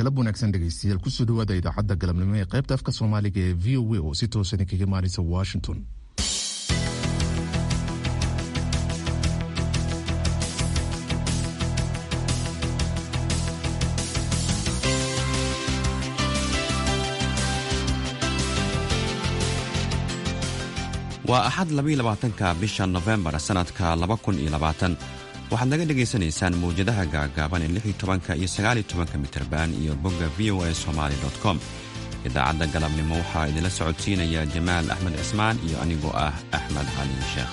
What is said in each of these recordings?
galab wanaagsan dhegaystayaal kusoo dhawaada idaacadda galabnimo ee qaybta afka soomaaliga ee v o a oo si toosan kaga imaanaysa washington waa axad labaatanka bisha nofembar sannadka waxaad naga dhegaysanaysaan mawjadaha gaagaaban ee tobanka iyo sagaalitobanka mitrban iyo bogga v o a somaali com idaacadda galabnimo waxaa idinla socodsiinaya jamaal axmed cismaan iyo anigoo ah axmed cali sheekh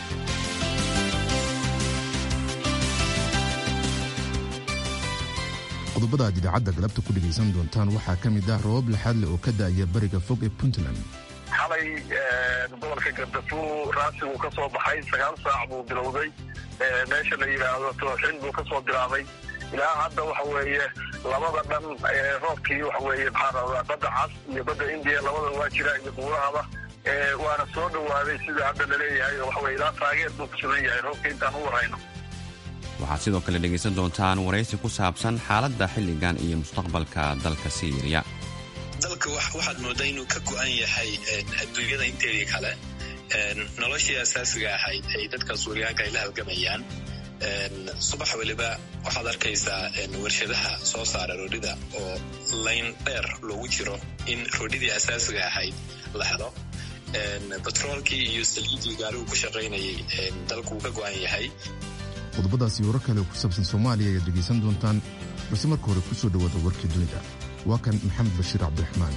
qodobada aad idaacadda galabta ku dhegaysan doontaan waxaa ka mid ah roobab laxaadle oo ka da'aya bariga fog ee puntland xalay gobolka gardafuu raasigu ka soo baxay sagaal saac buu bilowday meesha la yidhaahdo tooxin buu ka soo bilaabay ilaa hadda waxa weeye labada dhan roobkii waxa weeye maxaa rabaa badda cas iyo badda indiya labada waa jira iyo buurahaba waana soo dhowaaday sida hadda laleeyahay oo waxa weye ilaa taageer buu ku sugan yahay roobka intaan u warhayno waxaad sidoo kale dhegaysan doontaan waraysi ku saabsan xaaladda xilligan iyo mustaqbalka dalka siiriya dalka waxaad moodaa inuu ka go'an yahay adduunyada inteedii kale noloshii asaasiga ahayd ay dadka suuriyaanka ay la halgamayaan subax weliba waxaad arkaysaa warshadaha soo saara roodhida oo layn dheer loogu jiro in roodhidii asaasiga ahayd la helo batroolkii iyo saliidii gaarigu ku shaqaynayay dalku uu ka go'an yahay qodobadaasi warar kale ku saabsan soomaaliya ayaad dhegaysan doontaan balse marka hore ku soo dhowaada warkii dunida waa kan maxamed bashiir cabdiraxmaan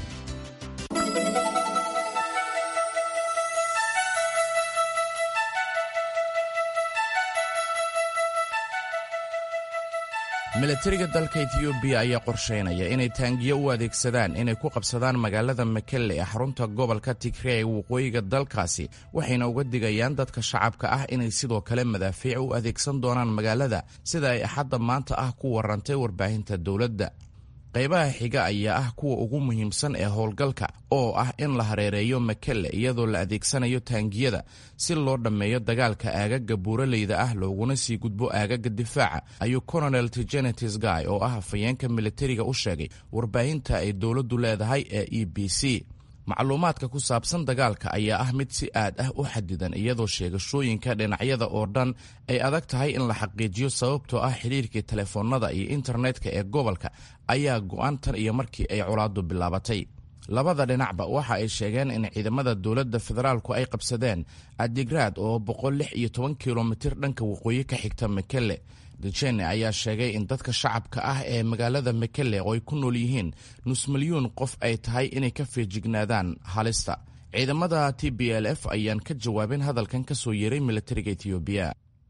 milatariga dalka etiyoobiya ayaa qorshaynaya inay taangiyo u adeegsadaan inay ku qabsadaan magaalada makelle ee xarunta gobolka tigre ee waqooyiga dalkaasi waxayna uga digayaan dadka shacabka ah inay sidoo kale madaafiic u adeegsan doonaan magaalada sida ay axadda maanta ah ku warantay warbaahinta dowladda qaybaha xiga ayaa ah kuwa ugu muhiimsan ee howlgalka oo ah in la hareereeyo makelle iyadoo la adeegsanayo taangiyada si loo dhammeeyo dagaalka aagaga buuraleyda ah looguna sii gudbo aagaga difaaca ayuu colonel tigenetis guy oo ah afhayeenka militariga u sheegay warbaahinta ay dowladdu leedahay ee e b c macluumaadka ku saabsan dagaalka ayaa ah mid si aad ah u xadidan iyadoo sheegashooyinka dhinacyada oo dhan ay adag tahay in la xaqiijiyo sababtoo ah xidhiirkii telefoonada iyo internetka ee gobolka ayaa go'an tan iyo markii ay colaaddu bilaabatay labada dhinacba waxa ay sheegeen in ciidamada dowladda federaalku ay qabsadeen adigraad oo boqol lix iyo toban kilomitir dhanka waqooyi ka xigta makelle dejene ayaa sheegay in dadka shacabka ah ee magaalada makelle oo ay ku nool yihiin nus milyuun qof ay tahay inay ka feejignaadaan halista ciidamada t b l f ayaan ka jawaabin hadalkan ka soo yeeray militariga etiyoobiya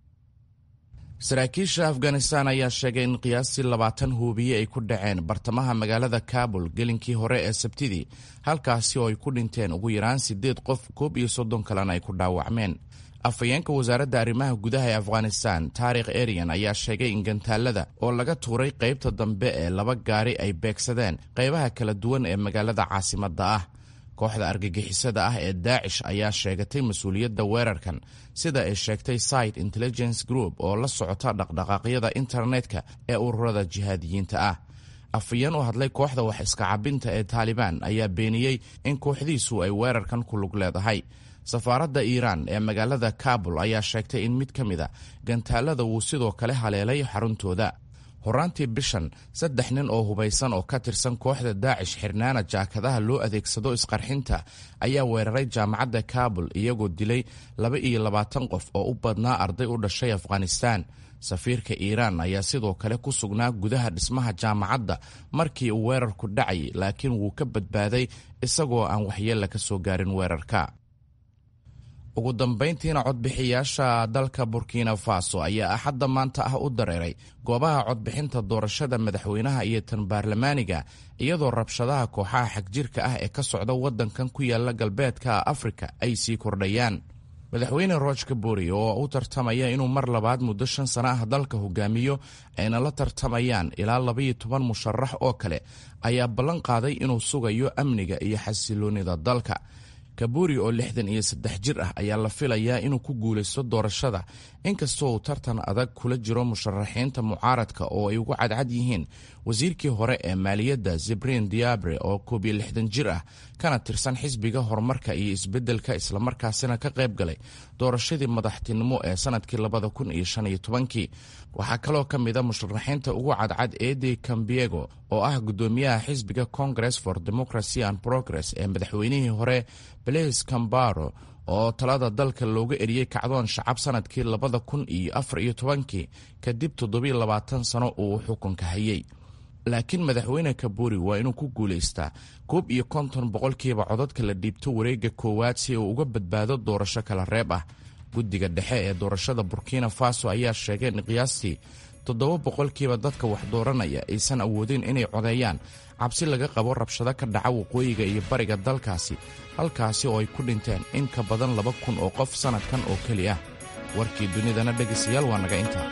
saraakiisha afghanistan ayaa sheegay in qiyaastii labaatan huubiye ay ku dhaceen bartamaha magaalada kabul gelinkii hore ee sabtidii halkaasi oo ay ku dhinteen ugu yaraan siddeed qof koob iyo soddon kalena ay ku dhaawacmeen afhayeenka wasaaradda arrimaha gudaha ee afghanistan taarikh erian ayaa sheegay in gantaalada oo laga tuuray qaybta dambe ee laba gaari ay beegsadeen qaybaha kala duwan ee magaalada caasimadda ah kooxda argagixisada ah ee daacish ayaa sheegatay mas-uuliyadda weerarkan sida ay sheegtay site intelligence group oo la socota dhaqdhaqaaqyada internetka ee ururada jihaadiyiinta ah afhayeen u hadlay kooxda wax iska cabinta ee taalibaan ayaa beeniyey in kooxdiisu ay weerarkan ku lug leedahay safaaradda iiraan ee magaalada kabul ayaa sheegtay in mid ka mid a gantaalada wuu sidoo kale haleelay xaruntooda horaantii bishan saddex nin oo hubaysan oo ka tirsan kooxda daacish xirnaana jaakadaha loo adeegsado isqarxinta ayaa weeraray jaamacadda kabul iyagoo dilay laba iyo labaatan qof oo u badnaa arday u dhashay afghanistan safiirka iiraan ayaa sidoo kale ku sugnaa gudaha dhismaha jaamacadda markii uu weerarku dhacay laakiin wuu ka badbaaday isagoo aan waxyeella ka soo gaarin weerarka ugu dambayntiina codbixiyaasha dalka burkina faso ayaa axadda maanta ah u dareeray goobaha codbixinta doorashada madaxweynaha iyo tan baarlamaaniga iyadoo rabshadaha kooxaha xagjirka ah ee ka socda waddankan ku yaala galbeedka afrika ay sii kordhayaan madaxweyne rooj kaburi oo u tartamaya inuu mar labaad muddo shan sano ah dalka hogaamiyo ayna la tartamayaan ilaa labaiyo toban musharax oo kale ayaa ballan qaaday inuu sugayo amniga iyo xasiloonida dalka kaburi oo lixdan iyo saddex jir ah ayaa la filayaa inuu ku guulaysto doorashada inkastoo uu tartan adag kula jiro musharaxiinta mucaaradka oo ay ugu cadcad yihiin wasiirkii hore ee maaliyadda zebrin diabre oo koob iyo lixdan jir ah kana tirsan xisbiga horumarka iyo isbeddelka islamarkaasina ka qayb galay doorashadii madaxtinimo ee sanadkii labada kun iyo shan iyo tobankii waxaa kaloo ka mid a musharaxiinta ugu cadcad edi cambiego oo ah guddoomiyaha xisbiga congress for democracy and progress ee madaxweynihii hore blaise cambaro oo talada dalka looga eriyey kacdoon shacab sanadkii labada kun iyo afar iyo tobankii kadib toddobiyo labaatan sano uu xukunka hayay laakiin madaxweyne kaburi waa inuu ku guulaystaa koob iyo konton boqolkiiba codadka la dhiibto wareegga koowaad si uu uga badbaado doorasho kala reeb ah guddiga dhexe ee doorashada burkina faso ayaa sheegay in qiyaastii toddoba boqolkiiba dadka wax dooranaya aysan awoodin inay codeeyaan cabsi laga qabo rabshado ka dhaca waqooyiga iyo bariga dalkaasi halkaasi oo ay ku dhinteen in ka badan laba kun oo qof sannadkan oo keli ah warkii dunidana dhegaystayaal waa naga intaa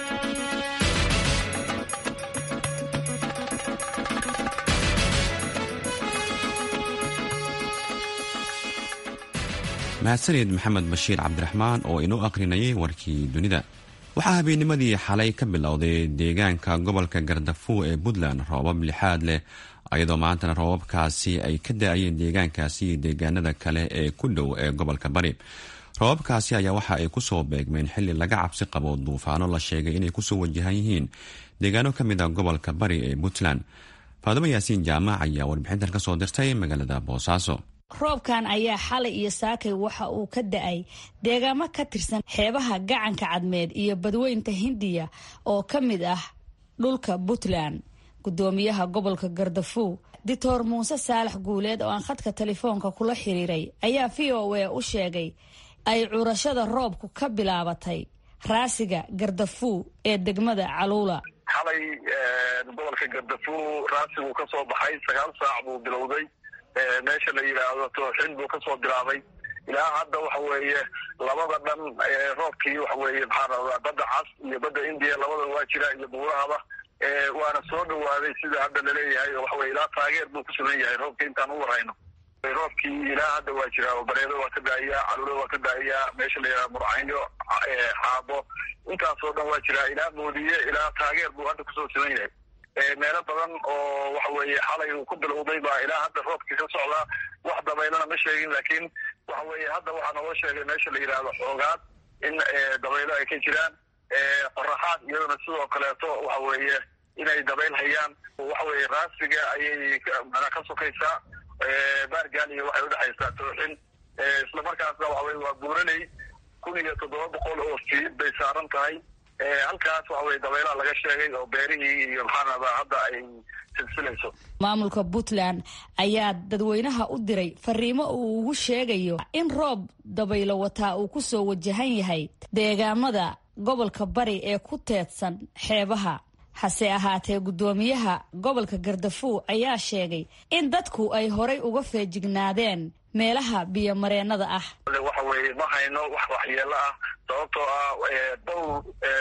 mahadsanid maxamed bashiir cabdiraxmaan oo inoo akhrinayay warkii dunida waxaa habeennimadii xalay ka bilowday deegaanka gobolka gardafuw ee puntland roobab lixaad leh iyadoo maantana roobabkaasi ay ka da-ayeen deegaankaasi iyo deegaanada kale ee ku dhow ee gobolka bari roobabkaasi ayaa waxa ay kusoo beegmeen xili laga cabsi qabo duufaano la sheegay inay kusoo wajahan yihiin deegaano ka mid a gobolka bari ee puntland faadimo yaasiin jaamac ayaa warbixintan ka soo dirtay magaalada boosaaso roobkan ayaa xalay iyo saakay waxa uu ka da-ay deegaamo ka tirsan xeebaha gacanka cadmeed iyo badweynta hindiya oo ka mid ah dhulka puntland gudoomiyaha gobolka gardafuw doctor muuse saalax guuleed oo aan khadka telefoonka kula xiriiray ayaa v o a u sheegay ay curashada roobku ka bilaabatay raasiga gardafuw ee degmada caluula xalay gobolka gardafuw raasigu ka soo baxay sagaal saac buu bilowday meesha la yidhaahdo tooxin buu kasoo bilaabay ilaa hadda waxa weeye labada dhan roobkii waxa weeye maxaa rabaa badda cas iyo badda indiya labada waa jira iyo buurahaba waana soo dhawaaday sida hadda laleeyahay oo waxa weye ilaa taageer buu ku sugan yahay roobka intaan u warayno roobkii ilaa hadda waa jira oo bareedo waa ka daa'iyaa calulo waa ka daa'iyaa meesha la yidhaha murcaynyo xaabo intaasoo dhan waa jira ilaa moodiye ilaa taageer buu hadda kusoo sugan yahay meelo badan oo waxa weeye xalay uu ku bilowday baa ilaa hadda roobkii ka socdaa wax dabaylana ma sheegin laakiin waxa weeye hadda waxaa naloo sheegay meesha la yidhaahdo xoogaad in dabaylo ay ka jiraan qoraxaad iyadana sidoo kaleeto waxa weeye inay dabayl hayaan waxa weeye raasiga ayay mana ka sokaysaa baargaal iyo waxay udhexaysaa tooxin islamarkaasna waxa weye waa buuranay kun iyo toddoba boqol oo fiid bay saaran tahay halkaas waxa weye dabaylaha laga sheegay oo beerihii iyo maxaanada hadda ay silsilayso maamulka puntland ayaa dadweynaha u diray fariimo uu ugu sheegayo in roob dabaylo wataa uu kusoo wajahan yahay deegaamada gobolka bari ee ku teedsan xeebaha hase ahaatee guddoomiyaha gobolka gardafuw ayaa sheegay in dadku ay horay uga feejignaadeen meelaha biyomareennada ah waxa weeye ma hayno wax waxyeelo ah sababtoo ah dhowr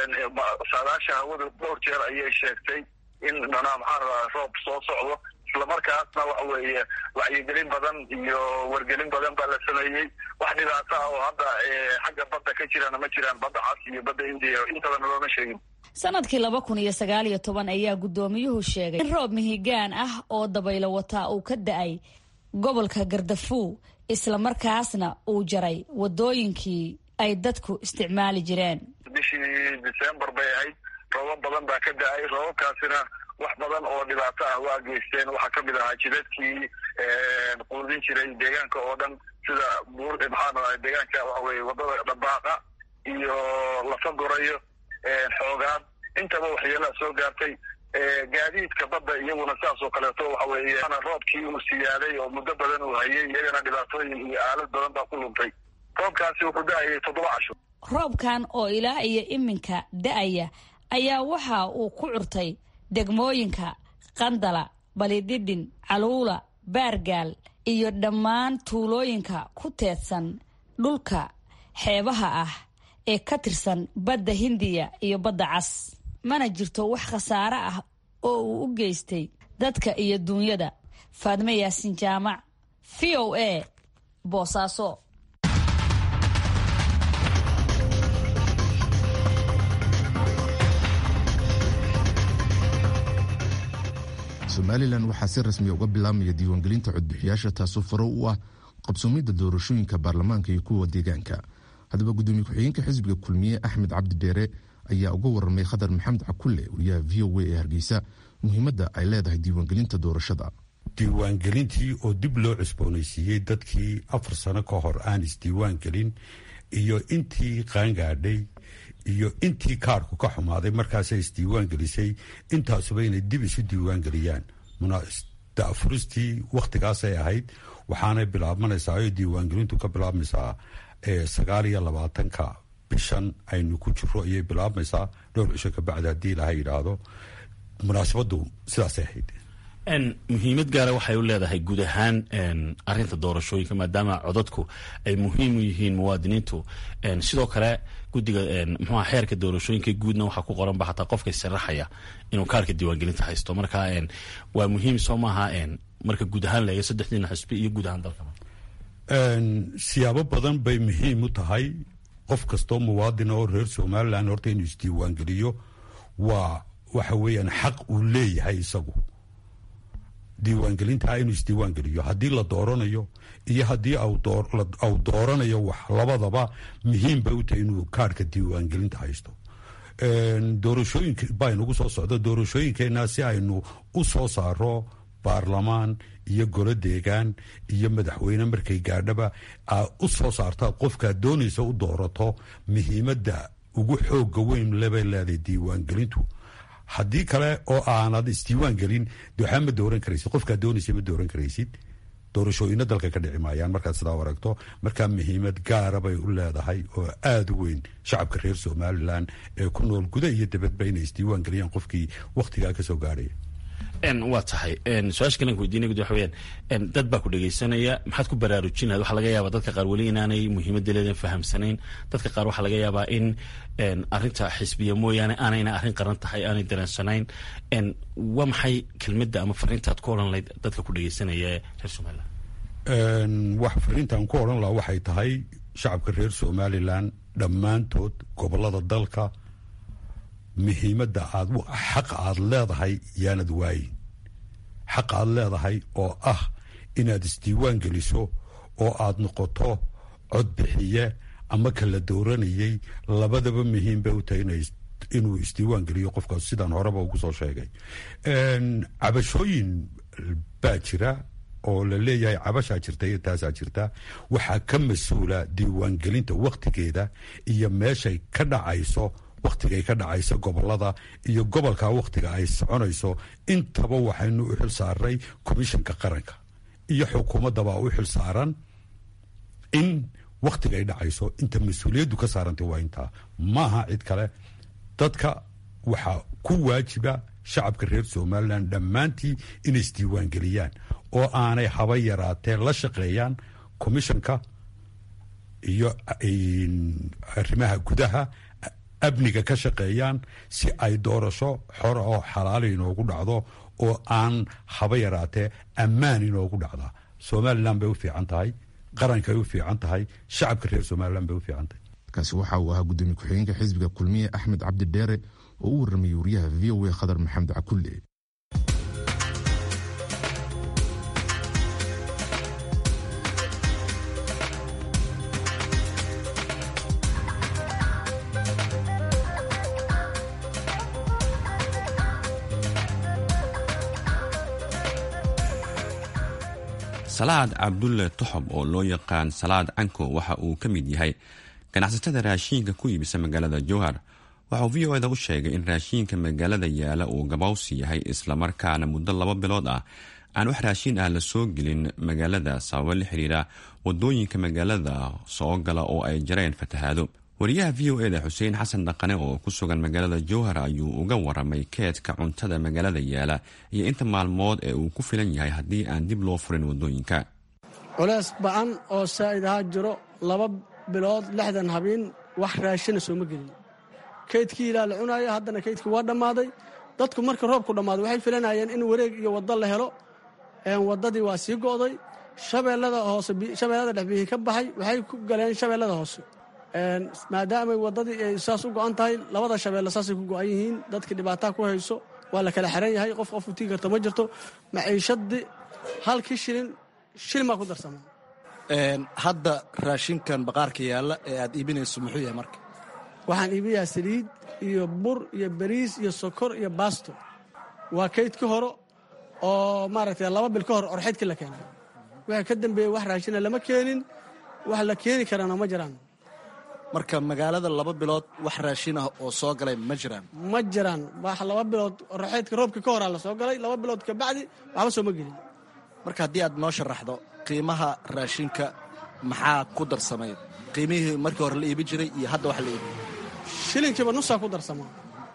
saadaasha hawada dhowr jeer ayay sheegtay in manaa maxaa rabaa roob soo socdo islamarkaasna waxa weeye wacyigelin badan iyo wargelin badan baa la sameeyey wax dhibaato ah oo hadda xagga badda ka jirana ma jiraan badda cas iyo badda indiya intabana looma sheegin sanadkii laba kun iyo sagaal iyo toban ayaa guddoomiyuhu sheegay in roob mihigaan ah oo dabaylo wataa uu ka da-ay gobolka gardafuw islamarkaasna uu jaray wadooyinkii ay dadku isticmaali jireen bishii december bay ahayd roobab badan baa ka da-ay roobabkaasina wax badan oo dhibaato ah waa geysteen waxaa kamid ahaa jidadkii quudin jiray deegaanka oo dhan sida buur maxaa deegaanka waxa weye wadada dhabaaqa iyo lafa gorayo xoogaan intaba waxyeelaa soo gaartay gaadiidka badda iyaguna saas oo kaleeto waxa weeye roobkii uu siyaaday oo muddo badan uu hayay iyagana dhibaatooyin iyo aalad badan baa ku luntay roobkaasi wuxuu da-ayay toddoba casho roobkan oo ilaa iyo iminka da-aya ayaa waxa uu ku curtay degmooyinka qandala balidhidhin caluula baargaal iyo dhammaan tuulooyinka ku teedsan dhulka xeebaha ah ee ka tirsan badda hindiya iyo badda cas mana jirto wax khasaare ah oo uu u geystay dadka iyo duunyada faadme yaasin jaamac v o a boosaaso somalilan waxaa si rasmiya uga bilaabmaya diiwaangelinta codbixiyaasha taasoo faro u ah qabsoomidda doorashooyinka baarlamaanka iyo kuwa deegaanka haddaba gudoomiye ku-xigeenka xisbiga kulmiye axmed cabdi dheere ayaa uga waramay khadar maxamed cakulle wariyaha v o a ee hargeysa muhiimadda ay leedahay diiwaangelinta doorashada diiwaangelintii oo dib loo cusboonaysiiyey dadkii afar sano ka hor aan isdiiwaangelin iyo intii qaangaadhay iyo intii kaarku ka xumaaday markaasay isdiiwaangelisay intaasuba inay dib isu diiwaangeliyaan dafuristii wakhtigaasay ahayd waxaanay bilaabmanaysaa oo diiwaangelintu ka bilaabmaysaa sagaal iyo labaatanka bishan aynu ku jiro ayay bilaabmaysaa dhowr cisho kabacdi haddii ilaha yidhaahdo munaasabadu sidaasay ahayd muhiimad gaara waxay u leedahay guud ahaan arinta doorashooyinka maadaama codadku ay muhiim u yihiin muwaadiniintu sidoo kale gudiga mxuha xeerka doorashooyinka guudna waxaa ku qoranba xataa qofka sharaxaya inuu kaarka diiwaangelinta haysto marka waa muhiim soo maaha marka guud ahaan laega saddexdiina xisbi iyo guud ahaan dalka siyaabo badan bay muhiim u tahay qof kastoo muwaadina oo reer somalilan horta inuu isdiiwaangeliyo waa waxa weeyaan xaq uu leeyahay isagu diiwaangelintaa inuu isdiiwaangeliyo haddii la dooranayo iyo haddii au dooranayo wax labadaba muhiim bay u tahay inuu kaarhka diiwaangelinta haysto doorashooyinka baynagu soo socda doorashooyinkeenna si aynu u soo saaro baarlamaan iyo golo deegaan iyo madaxweyne markay gaadhaba aa u soo saarta qofkaad doonaysa u doorato muhiimadda ugu xooga weyn lebay leedahay diiwaangelintu haddii kale oo aanad isdiiwaan gelin de waxaa ma dooran karaysid qofkaad doonaysa ma dooran karaysid doorashooyina dalka ka dhici maayaan markaad sidaa aragto markaa muhiimad gaara bay u leedahay oo aada u weyn shacabka reer somalilan ee ku nool guda iyo dabadba inay isdiiwaan geliyaan qofkii wakhtigaa kasoo gaadhaya waa tahay su-aasha kalanka weydiinay gud waxa weyaan dad baa ku dhegaysanaya maxaad ku baraarujin lahayd waxaa laga yaabaa dadka qaar weli inaanay muhiimadda leedan fahamsanayn dadka qaar waxaa laga yaabaa in arrinta xisbiya mooyaane aanayna arrin qaran tahay aanay dareensanayn waa maxay kelmadda ama fariintaad ku odhan lahayd dadka ku dhegaysanaya ee reer somalilan wax fariintaan ku odhan lahaa waxay tahay shacabka reer somalilan dhammaantood gobolada dalka muhiimadda aad xaqa aad leedahay yaanad waayin xaqa aad leedahay oo ah inaad isdiiwaan geliso oo aad noqoto codbixiye ama kala dooranayay labadaba muhiim bay u tahay inuu isdiiwaan geliyo qofkaas sidaan horeba ugu soo sheegay cabashooyin baa jira oo la leeyahay cabashaa jirta iyo taasaa jirta waxaa ka mas-uula diiwaangelinta wakhtigeeda iyo meeshay ka dhacayso wakhtigay ka dhacayso gobolada iyo gobolka wakhtiga ay soconayso intaba waxaynu u xil saaray komishanka qaranka iyo xukuumaddabaa u xil saaran in wakhtigay dhacayso inta mas-uuliyaddu ka saarantay waa intaa maaha cid kale dadka waxaa ku waajiba shacabka reer somalilan dhammaantii inay isdiiwaangeliyaan oo aanay haba yaraatee la shaqeeyaan komishanka iyo arrimaha gudaha amniga ka shaqeeyaan si ay doorasho xora oo xalaala inoogu dhacdo oo aan haba yaraatee ammaan inoogu dhacda somalilan bay u fiican tahay qarankay u fiican tahay shacabka reer somalilan bay u fiican tahay kaasi waxa uu ahaa gudoomiye ku-xigeenka xisbiga kulmiye axmed cabdi dheere oo u warramayay wariyaha v o a khadar maxamed cakulle salaad cabdulle toxob oo loo yaqaan salaad canko waxa uu ka mid yahay ganacsatada raashiinka ku iibisa magaalada jowhar waxauu v o eda u sheegay in raashiinka magaalada yaala uu gabawsi yahay islamarkaana muddo laba bilood ah aan wax raashiin ah la soo gelin magaalada sababo la xiriira wadooyinka magaalada soo gala oo ay jareen fatahaado wariyaha v o eda xuseen xasan dhaqane oo ku sugan magaalada jowhar ayuu uga waramay keedka cuntada magaalada yaala iyo inta maalmood ee uu ku filan yahay haddii aan dib loo furin wadooyinka culays ba-an oo saa'id ahaa jiro laba bilood lixdan habeen wax raashina sooma gelin keydkii ilaa la cunaayo haddana keydkii waa dhammaaday dadku marka roobku dhammaaday waxay filanayeen in wareeg iyo waddo la helo waddadii waa sii go'day shabeellada hoose shabeellada dhex biyihii ka baxay waxay ku galeen shabeellada hoose maadaamay waddadii ay saas u go'an tahay labada shabeelle saasay ku go'an yihiin dadkii dhibaataa ku hayso waa la kala xiran yahay qof qof utii karta ma jirto maciishadii halkii shilin shilin baa ku darsama hadda raashinkan baqaarka yaalla ee aad iibinayso muxuu yahay marka waxaan iibiyaa saliid iyo bur iyo bariis iyo sokor iyo baasto waa kaydkii hore oo maaragtay laba bil ka hor orxeydkii la keenay waxa ka dambeeyey wax raashina lama keenin wax la keeni karana ma jiraan marka magaalada laba bilood wax raashin ah oo soo galay ma jiraan ma jiraan wax laba bilood orxeydka roobkii ka horaa la soo galay laba bilood kabacdi waxba soo ma gelin marka haddii aad noo sharaxdo qiimaha raashinka maxaa ku darsamay qiimihii markii hore la iibi jiray iyo hadda wax la iibi shilinkiiba nusaa ku darsamaa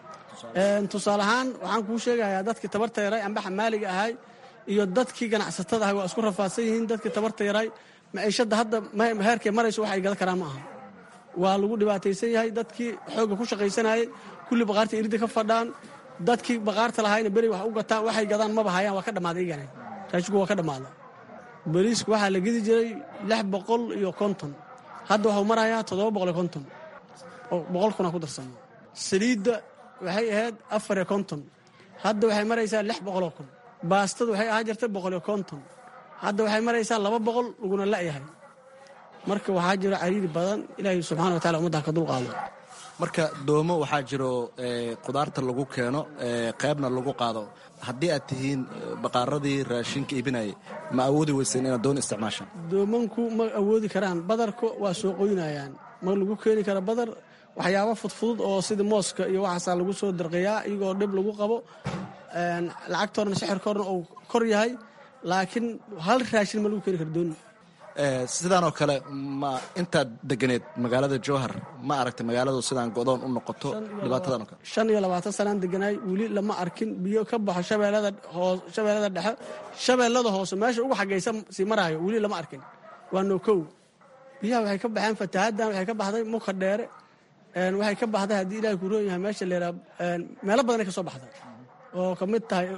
tusaale ahaan waxaan kuu sheegayaa dadkii tabarta yaray amba xamaaliga ahay iyo dadkii ganacsatada ahay waa isku rafaadsan yihiin dadkii tabarta yaray maciishadda hadda heerkay marayso wax ay gadan karaan ma aha waa lagu dhibaataysan yahay dadkii xoogga ku shaqaysanayay kulli baqaarta irida ka fadhaan dadkii baqaarta lahayna beri wax u gataan waxay gadaan maba hayaan waa ka dhammaaday igana raashinku waa ka dhammaaday bariisku waxaa la gedi jiray lix boqol iyo konton hadda waxuu marayaa toddoba boqol iyo konton oo boqol kuna ku darsamo saliidda waxay ahayd afar iyo konton hadda waxay maraysaa lix boqoloo kun baastadu waxay ahaan jirtay boqol iyo konton hadda waxay maraysaa laba boqol laguna la'yahay marka waxaa jiro cariiri badan ilaahay subxana wa tacala ummadda ka dulqaado marka doomo waxaa jiro qudaarta lagu keeno qaybna lagu qaado haddii aad tihiin baqaaradii raashinka iibinayay ma awoodi weyseen inaad doon isticmaashaan doomanku ma awoodi karaan badarka waa soo qoynayaan ma lagu keeni kara badar waxyaabo fudfudud oo sida mooska iyo waxaasaa lagu soo darqayaa iyagoo dhib lagu qabo lacagtoodana sixirkoodna uu kor yahay laakiin hal raashin ma lagu keeni kara dooni sidaanoo kale ma intaad deganeed magaalada jowhar ma aragtay magaaladu sidaan godoon u noqoto dhibaatadan oo kale shan iyo labaatan sanaan deganaay weli lama arkin biyo ka baxo shabeellada hoo shabeellada dhexe shabeellada hoose meesha ugu xagaysa sii maraayo weli lama arkin waa nookow biyaha waxay ka baxeen fatahaaddan waxay ka baxday muka dheere waxay ka baxday haddii ilahay ku roon yahay meesha leeraa meelo badanay ka soo baxday oo ka mid tahay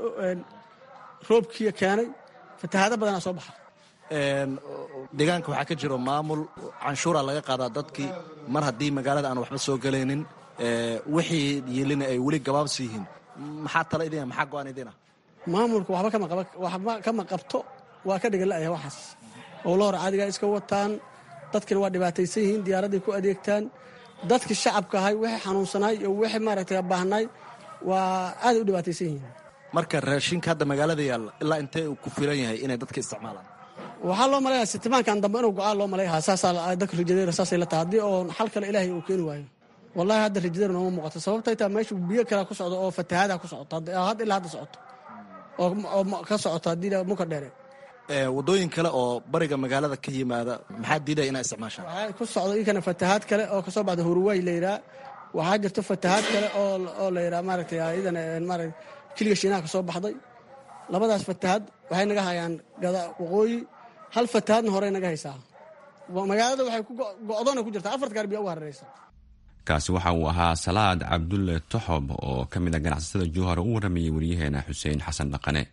roobkii keenay fatahaado badanaa soo baxa deegaanka waxaa ka jiro maamul canshuura laga qaadaa dadkii mar haddii magaalada aan waxba soo galaynin wixii yelina ay weli gabaabsi yihiin maxaa tala idina maxaa go-aan idina maamulka waxba kama qabto waa ka dhigan la'yahay waxaas howlahor caadigaa iska wataan dadkina waa dhibaataysan yihiin diyaaraday ku adeegtaan dadkii shacabka ahay wixii xanuunsanaay iyo wixii maaragtay baahnay waa aaday u dhibaataysan yihiin marka raashinka hadda magaalada yaalla ilaa intee uu ku filan yahay inay dadka isticmaalaan waxaa loo malaya sitimaankan dambe inuu go-aan loo malayaha saasaa dadka rijadeera saasay la tahay haddii oo xal kale ilaahay uu keeni waayo wallahi hadda rijadeera nooma muuqato sababtay taa meesha biyo kalea ku socdo oo fatahaada ku socoto hadda ilaa hadda socoto oo ka socoto haddii muka dheere wadooyin kale oo bariga magaalada ka yimaada maxaa diidaya inaa isticmaashaan waxaa ku socdo inkana fatahaad kale oo kasoo baxda huruwaay la yidhaha waxaa jirto fatahaad kale oo la yidhaha maaragtay iyadana maarata kiliga shiinaha kasoo baxday labadaas fatahaad waxay naga hayaan gada waqooyi hal fatahaadna horey naga haysaa magaalada waxay go-doona ku jirtaa afarta gaar biya uga hararaysa kaasi waxa uu ahaa salaad cabdulle toxob oo ka mid a ganacsatada juuhar u waramayay waryaheena xuseen xasan dhaqane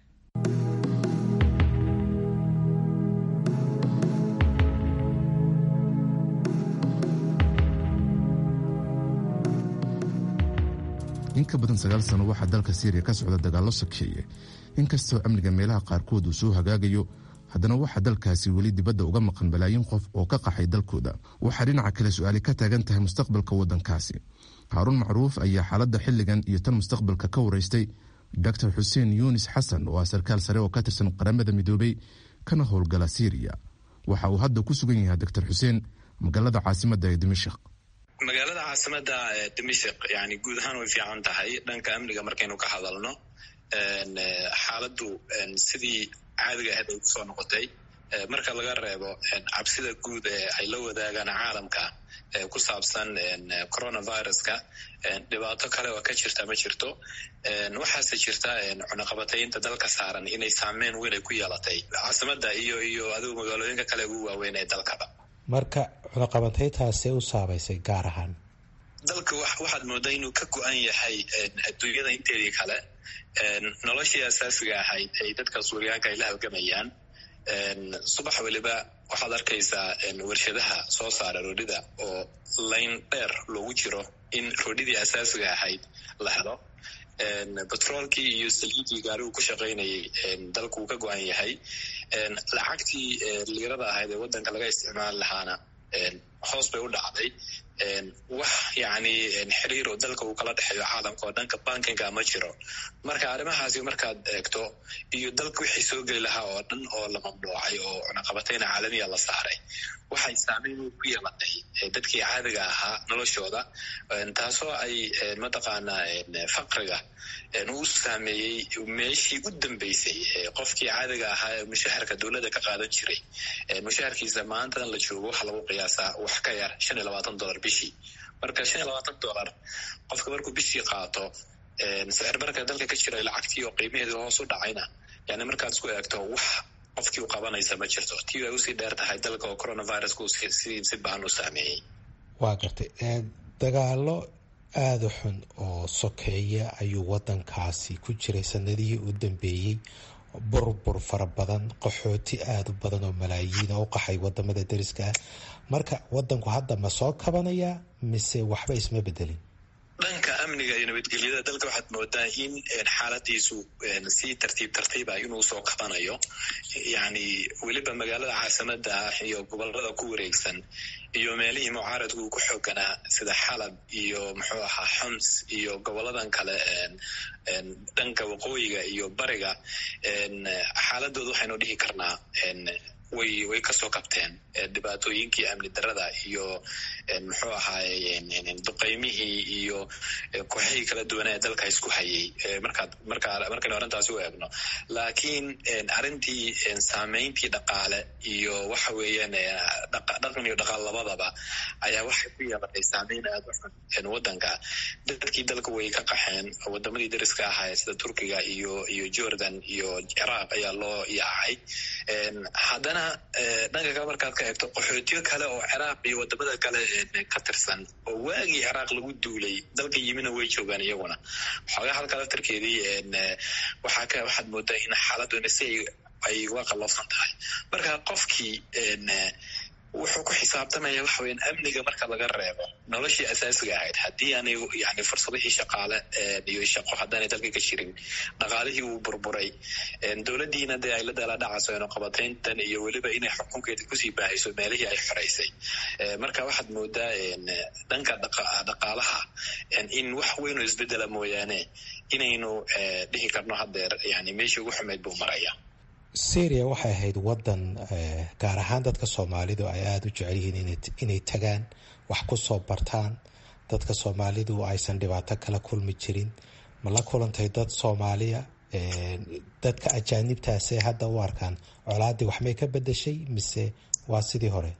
in ka badan sagaal sano waxaa dalka syriya ka socda dagaallo sokeeye inkastoo amniga meelaha qaarkood uu soo hagaagayo haddana waxaa dalkaasi weli dibadda uga maqan balaayin qof oo ka qaxay dalkooda waxaa dhinaca kale su-aali ka taagan tahay mustaqbalka waddankaasi haaruun macruuf ayaa xaaladda xilligan iyo tan mustaqbalka ka waraystay dor xuseen yunis xasan oo ah sarkaal sare oo ka tirsan qaramada midoobey kana howlgala syriya waxa uu hadda ku sugan yahay doctor xuseen magaalada caasimadda ee dimashik magaalada caasimada dimashik yani guud ahaan way fiican tahay dhanka amniga markaynu ka hadalno xaaladdu sidii caadiga ahayd ay kusoo noqotay marka laga reebo cabsida guud ee ay la wadaagaan caalamka ku saabsan coronaviruska dhibaato kale oo ka jirta ma jirto waxaase jirta cunaqabataynta dalka saaran inay saameyn weyn ay ku yeelatay caasimada iyo iyo adigu magaalooyinka kale ugu waaweyn ee dalkaba marka cunaqabataytaasee u saabaysay gaar ahaan dalka waxaad moodaa inuu ka go-an yahay adduunyada inteedii kale noloshii asaasiga ahayd ay dadka suuriyaanka ay la halgamayaan subax weliba waxaad arkaysaa warshadaha soo saara roodhida oo layn dheer loogu jiro in roodhidii asaasiga ahayd la helo betroolkii iyo saliidii gaarigu ku shaqaynayay dalku uu ka go-an yahay lacagtii liirada ahayd ee waddanka laga isticmaali lahaana hoos bay u dhacday wax yani xiriir oo dalka uu kala dhexeeyo caalamka oo dhanka bankinga ma jiro marka arrimahaasi markaad eegto iyo dalka wixii soo geli lahaa oo dhan oo la mamnuucay oo cunaqabatayna caalamiya la saaray waxay saameyn ku yeelatay dadkii caadiga ahaa noloshooda taasoo ay mataqaanaa faqriga uu saameeyey meeshii u dambeysay qofkii caadiga ahaa ee mushaharka dowladda ka qaadan jiray mushaharkiisa maantadan la joogo waxaa lagu qiyaasaa wax ka yar shan iyo labaatan dollar bishii marka shan iyo labaatan dollar qofka markuu bishii qaato sicir barka dalka ka jiray lacagtii oo qiimaheedu hoos u dhacayna yani markaad isku eegto wax qofkii u qabanaysa ma jirto tii ay usii dheer tahay dalka oo coronavirusku si baan u saameeyey waa gartay dagaalo aada u xun oo sokeeya ayuu waddankaasi ku jiray sanadihii u dambeeyey burbur fara badan qaxooti aada u badan oo malaayiin oo u qaxay wadamada deriska ah marka waddanku hadda ma soo kabanaya mise waxba isma bedelin dhanka amniga iyo nabadgelyada dalka waxaad moodaa in xaaladiisu si tartiib tartiib ah inuu soo kabanayo yani weliba magaalada caasimada ah iyo gobolada ku wareegsan iyo meelihii mucaaradku uu ku xooganaa sida xalab iyo muxuu ahaa xoms iyo goboladan kale dhanka waqooyiga iyo bariga xaaladooda waxaynu dhihi karnaa way way kasoo kabteen dhibaatooyinkii amni darada iyo muxuu ahaaye duqeymihii iyo kooxihii kala duwanaa ee dalka isku hayay markaad markaa markaynu arrintaasi u eegno laakiin arrintii saameyntii dhaqaale iyo waxa weeyaan dhaqan iyo dhaqaal labadaba ayaa waxay ku yeelatay saameyn aada u xun waddanka dadkii dalka way ka qaxeen wadamadii dariska ahaa sida turkiga iyo iyo jordan iyo ciraaq ayaa loo yaacay haddana dhanka kale markaad ka eegto qaxootiyo kale oo ciraaq iyo wadamada kale ka tirsan oo waagii ciraaq lagu duulay dalka yimina way joogaan iyaguna xoogaa halka laftarkeedii waxaa ka waxaad moodaa in xaaladuna si ay uga qallafsan tahay marka qofkii wuxuu ku xisaabtamaya waxa weyan amniga marka laga reebo noloshii asaasiga ahayd haddii aanay yani fursadihii shaqaale iyo shaqo haddaanay dalka ka jirin dhaqaalihii uu burburay dowladdiina dee ay la daaladhacayso inoqabatayntan iyo weliba inay xukunkeeda kusii baahayso meelihii ay xoraysay marka waxaad moodaa dhanka dhaqaalaha in wax weyn oo isbedela mooyaane inaynu dhihi karno haddeer yani meeshii ugu xumeyd buu maraya syria waxay ahayd waddan gaar ahaan dadka soomaalidu ay aada u jecel yihiin inay tagaan wax ku soo bartaan dadka soomaalidu aysan dhibaato kala kulmi jirin ma la kulantay dad soomaaliya dadka ajaanibtaasee hadda u arkaan colaaddii waxmay ka bedeshay mise waa sidii hore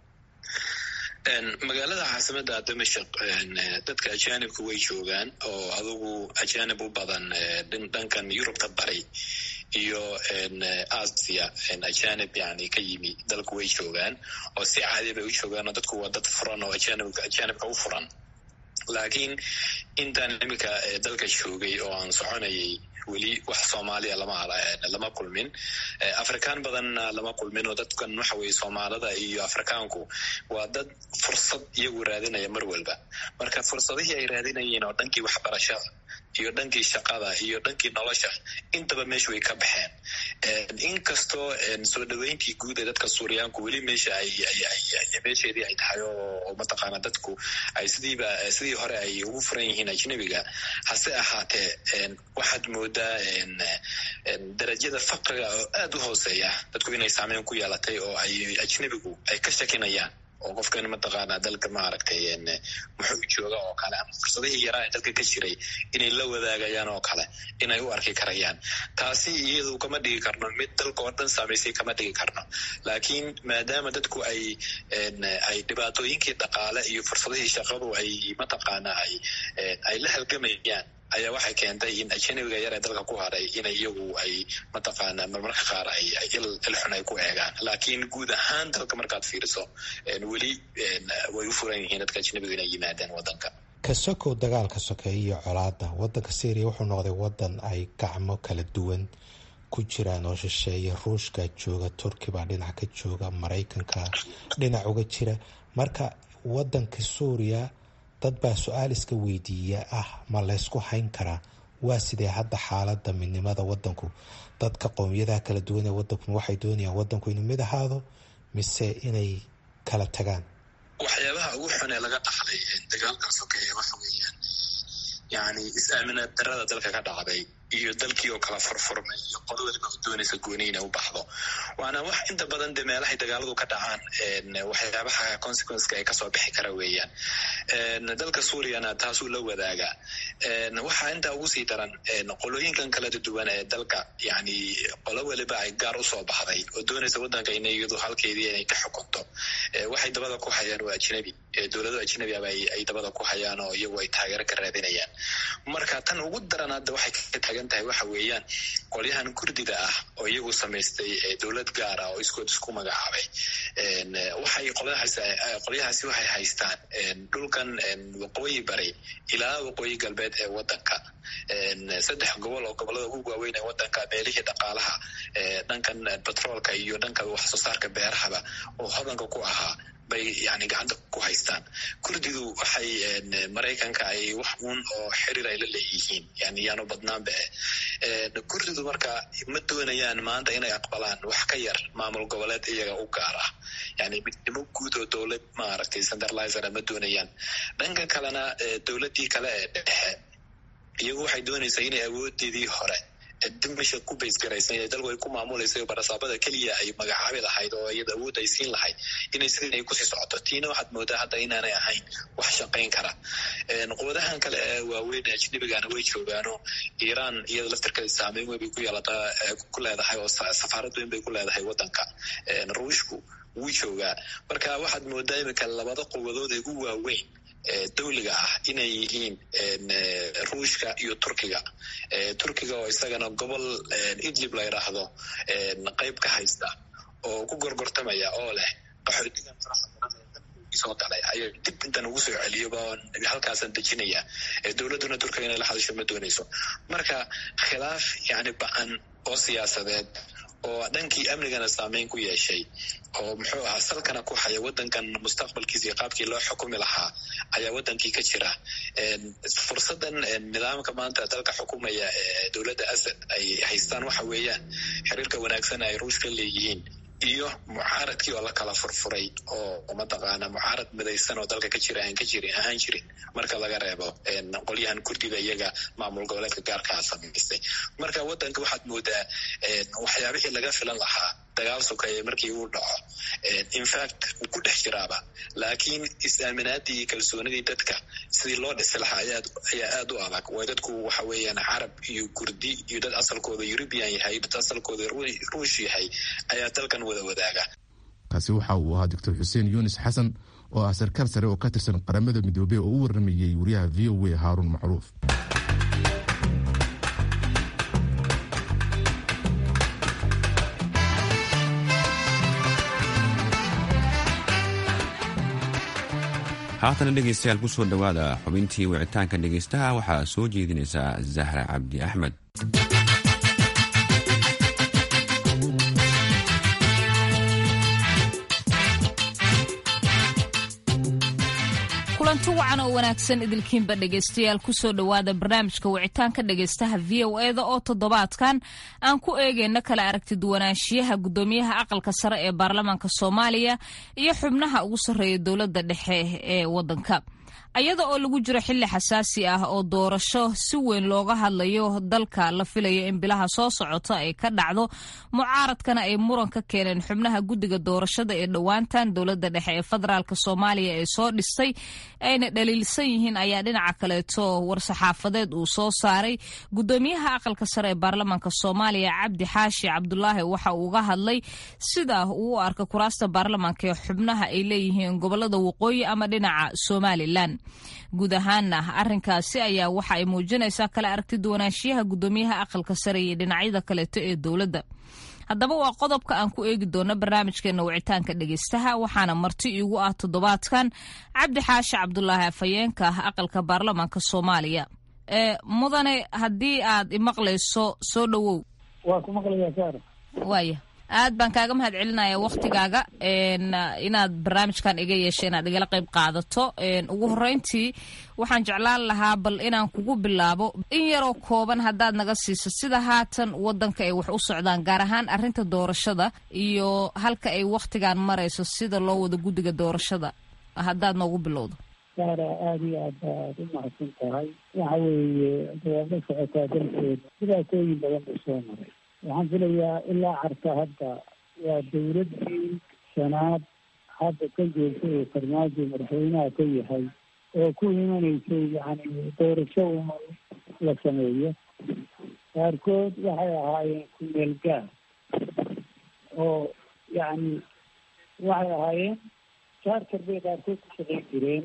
magaalada caasimada damashaq dadka ajaanibka way joogaan oo adugu ajaanib u badan dhankan yurubta bari iyo asia ajanib yani ka yimi dalku way joogaan oo si caadi bay u joogaan oo dadku waa dad furan oo ajanibka u furan laakiin intaan imika dalka joogay oo aan soconayay weli wax soomaaliya lama lama kulmin afrikaan badanna lama kulmin oo dadkan waxa weye soomaalida iyo afrikaanku waa dad fursad iyagu raadinaya mar walba marka fursadihii ay raadinayeen oo dhankii waxbarashada iyo dhankii shaqada iyo dhankii nolosha intaba meesha way ka baxeen inkastoo soo dhaweyntii guud ee dadka suuriyaanku weli meesha ay meesheedii ay tahay oo mataqaana dadku ay sidiiba sidii hore ay ugu furan yihiin ajnebiga hase ahaatee waxaad moodaa darajada faqriga oo aada u hooseeya dadku inay saameyn ku yeelatay oo ay ajnebigu ay ka shakinayaan oo qofkan mataqaanaa dalka maaragtay muxuu jooga oo kale ama fursadihii yaraa ee dalka ka jiray inay la wadaagayaan oo kale inay u arki karayaan taasi iyadu kama dhigi karno mid dalka oo dhan saamaysay kama dhigi karno laakiin maadaama dadku ay ay dhibaatooyinkii dhaqaale iyo fursadihii shaqadu ay mataqaanaa ay ay la halgamayaan ayaa waxay keentay in ajanabiga yar ee dalka ku haray inay iyagu ay mataqaana marmarka qaar ay ilxun ay ku eegaan laakiin guud ahaan dalka markaad fiiriso weli way u furan yihiin dadka ajanabiga inay yimaadaan wadanka ka sokow dagaalka sokeeya iyo colaada wadanka syria wuxuu noqday wadan ay gacmo kala duwan ku jiraan oo shisheeye ruushka jooga turki baa dhinac ka jooga maraykanka dhinac uga jira marka wadanka suuriya dad baa su-aal iska weydiiya ah ma laysku hayn karaa waa sidee hadda xaalada midnimada wadanku dadka qowmiyadaha kala duwan ee wadanku waxay doonayaan wadanku inuu mid ahaado mise inay kala tagaan waxyaabaha ugu xun ee laga dhaxlay dagaalkan sokeeye waxa weeyaan yani is-aaminaad darada dalka ka dhacday iyo dalkii oo kala furfurmay iyo qolo waliba doonaysa gooni inay u baxdo waana wax inta badan de meelahay dagaaladu ka dhacaan waxyaabaha consequenceka ay kasoo bixi kara weeyaan dalka suuriyana taasuu la wadaagaa waxaa intaa ugu sii daran qolooyinkan kala duwan ee dalka yani qolo waliba ay gaar usoo baxday oo doonaysa wadanka ina iyadu halkeedii inay ka xukunto waxay dabada ku hayaan waa ajnabi dowlado ajnabi aba ay dabada ku hayaan oo iyagu ay taageero ka raadinayaan marka tan ugu daran hadda waxay ka taagan tahay waxa weeyaan qolyahan kurdida ah oo iyagu samaystay dowlad gaar ah oo iskood isku magacaabay waxay qolyahaasi waxay haystaan dhulkan waqooyi bari ilaa waqooyi galbeed ee wadanka saddex gobol oo gobolada ugu waaweyn ee wadanka meelihii dhaqaalaha dhankan batroolka iyo dhanka waxsoo saarka beerahaba oo hodanka ku ahaa bay yani gacanta ku haystaan kurdidu waxay maraykanka ay wax uun oo xiriir ay la leeyihiin yani yaanu badnaanba kurdidu marka ma doonayaan maanta inay aqbalaan wax ka yar maamul goboleed iyaga u gaar ah yani midnimo guud oo dowlad maaragtay centralizera ma doonayaan dhanka kalena dowladdii kale ee dhexe iyagu waxay doonaysaa inay awoodeedii hore dimasha ku baysgaraysan ee dalku ay ku maamulaysa barasaabada keliya ay magacaabi lahayd oo iyada awood ay siin lahayd inay sidin ay kusii socoto tiina waxaad moodaa hadda inaanay ahayn wax shaqayn kara quwadahan kale ee waaweyn ee ajnabigana way joogaano iiraan iyada laftirkeeda saameyn weyn bay ku yeelataa ku leedahay oo safaarad weyn bay ku leedahay wadanka ruushku wuu joogaa marka waxaad moodaa iminka labada quwadood ee ugu waaweyn dawliga ah inay yihiin ruushka iyo turkiga turkiga oo isagana gobol idlib la yidhaahdo qayb ka haysta oo ku gorgortamaya oo leh qaxootigan faraha badan soo galay ayaa dib intan ugu soo celiyoba halkaasan dejinaya dowladduna turkiga inay la hadasho ma doonayso marka khilaaf yani ba-an oo siyaasadeed oo dhankii amnigana saameyn ku yeeshay oo muxuu ahaa salkana ku haya wadankan mustaqbalkiisa iyo qaabkii loo xukumi lahaa ayaa wadankii ka jira fursadan nidaamka maanta dalka xukumaya ee dowladda asad ay haystaan waxa weeyaan xiriirka wanaagsan ay ruushka leeyihiin iyo mucaaradkii oo la kala furfuray oo mataqaana mucaarad midaysan oo dalka ka jira aan ka jirin ahaan jirin marka laga reebo qolyahan kurdida iyaga maamul goboleedka gaarkaa samaystay marka wadanka waxaad moodaa waxyaabihii laga filan lahaa dagaal sokeeye markii uu dhaco infact wuu ku dhex jiraaba laakiin is-aaminaadii iyo kalsoonidii dadka sidii loo dhisi lahaa ayaa aad u adag way dadku waxa weeyaan carab iyo kurdi iyo dad asalkooda eurubian yahay dad asalkooda ruush yahay ayaa dalkan wada wadaaga kaasi waxa uu ahaa doctor xuseen yunis xasan oo ah sarkaal sare oo ka tirsan qaramada midoobey oo u waramayey wariyaha v o a haaruun macruuf haatana dhegeystayaal ku soo dhowaada xubintii wicitaanka dhegeystaha waxaa soo jeedinaysaa zahra cabdi axmed kulanti wacan oo wanaagsan idilkiinba dhegaystayaal kusoo dhowaada barnaamijka wicitaanka dhegaystaha v o eda oo toddobaadkan aan ku eegeyno kala aragti duwanaanshiyaha guddoomiyaha aqalka sare ee baarlamaanka soomaaliya iyo xubnaha ugu sarreeya dowladda dhexe ee waddanka ayada oo lagu jiro xilli xasaasi ah oo doorasho si weyn looga hadlayo dalka la filayo in bilaha soo socota ay ka dhacdo mucaaradkana ay muran ka keeneen xubnaha guddiga doorashada ee dhowaantan dowladda dhexe ee federaalk soomaaliya ee soo dhistay ayna dhaliilsan yihiin ayaa dhinaca kaleeto war-saxaafadeed uu soo saaray guddoomiyaha aqalka sare ee baarlamaanka soomaaliya cabdi xaashi cabdulaahi waxa uu uga hadlay sida uu u arka kuraasta baarlamaanka ee xubnaha ay leeyihiin gobolada waqooyi ama dhinaca somalilan guud ahaana arinkaasi ayaa waxa ay muujinaysaa kala aragti duwanaanshiyaha guddoomiyaha aqalka sare iyo dhinacyada kaleeto ee dowladda haddaba waa qodobka aan ku eegi doono barnaamijkeena wicitaanka dhegeystaha waxaana marti iigu ah toddobaadkan cabdi xaashi cabdulaahi afhayeenka aqalka baarlamaanka soomaaliya mudane haddii aad imaqlayso soo dhowow waa ku maqlayaa saara waaya aad baan kaaga mahad celinaya waktigaaga inaad barnaamijkan iga yeesha inaad igala qayb qaadato ugu horeyntii waxaan jeclaan lahaa bal inaan kugu bilaabo in yaroo kooban haddaad naga siiso sida haatan wadanka ay wax u socdaan gaar ahaan arrinta doorashada iyo halka ay waktigan marayso sida loo wado guddiga doorashada haddaad noogu bilowdo saara aada iyo aad baad u mahadsan tahay waxa weeye dawaad la socotaa dalkeeda dhibaatooyin badan buu soo maray waxaan filayaa ilaa carta hadda waa dawladdii shanaad hadda ka joogta ee farmaajo madaxweynaha ka yahay oo ku imanaysay yacni doorasho uma la sameeyo qaarkood waxay ahaayeen kumeel gaar oo yacni waxay ahaayeen charter bay qaarkood ku shaqayn jireen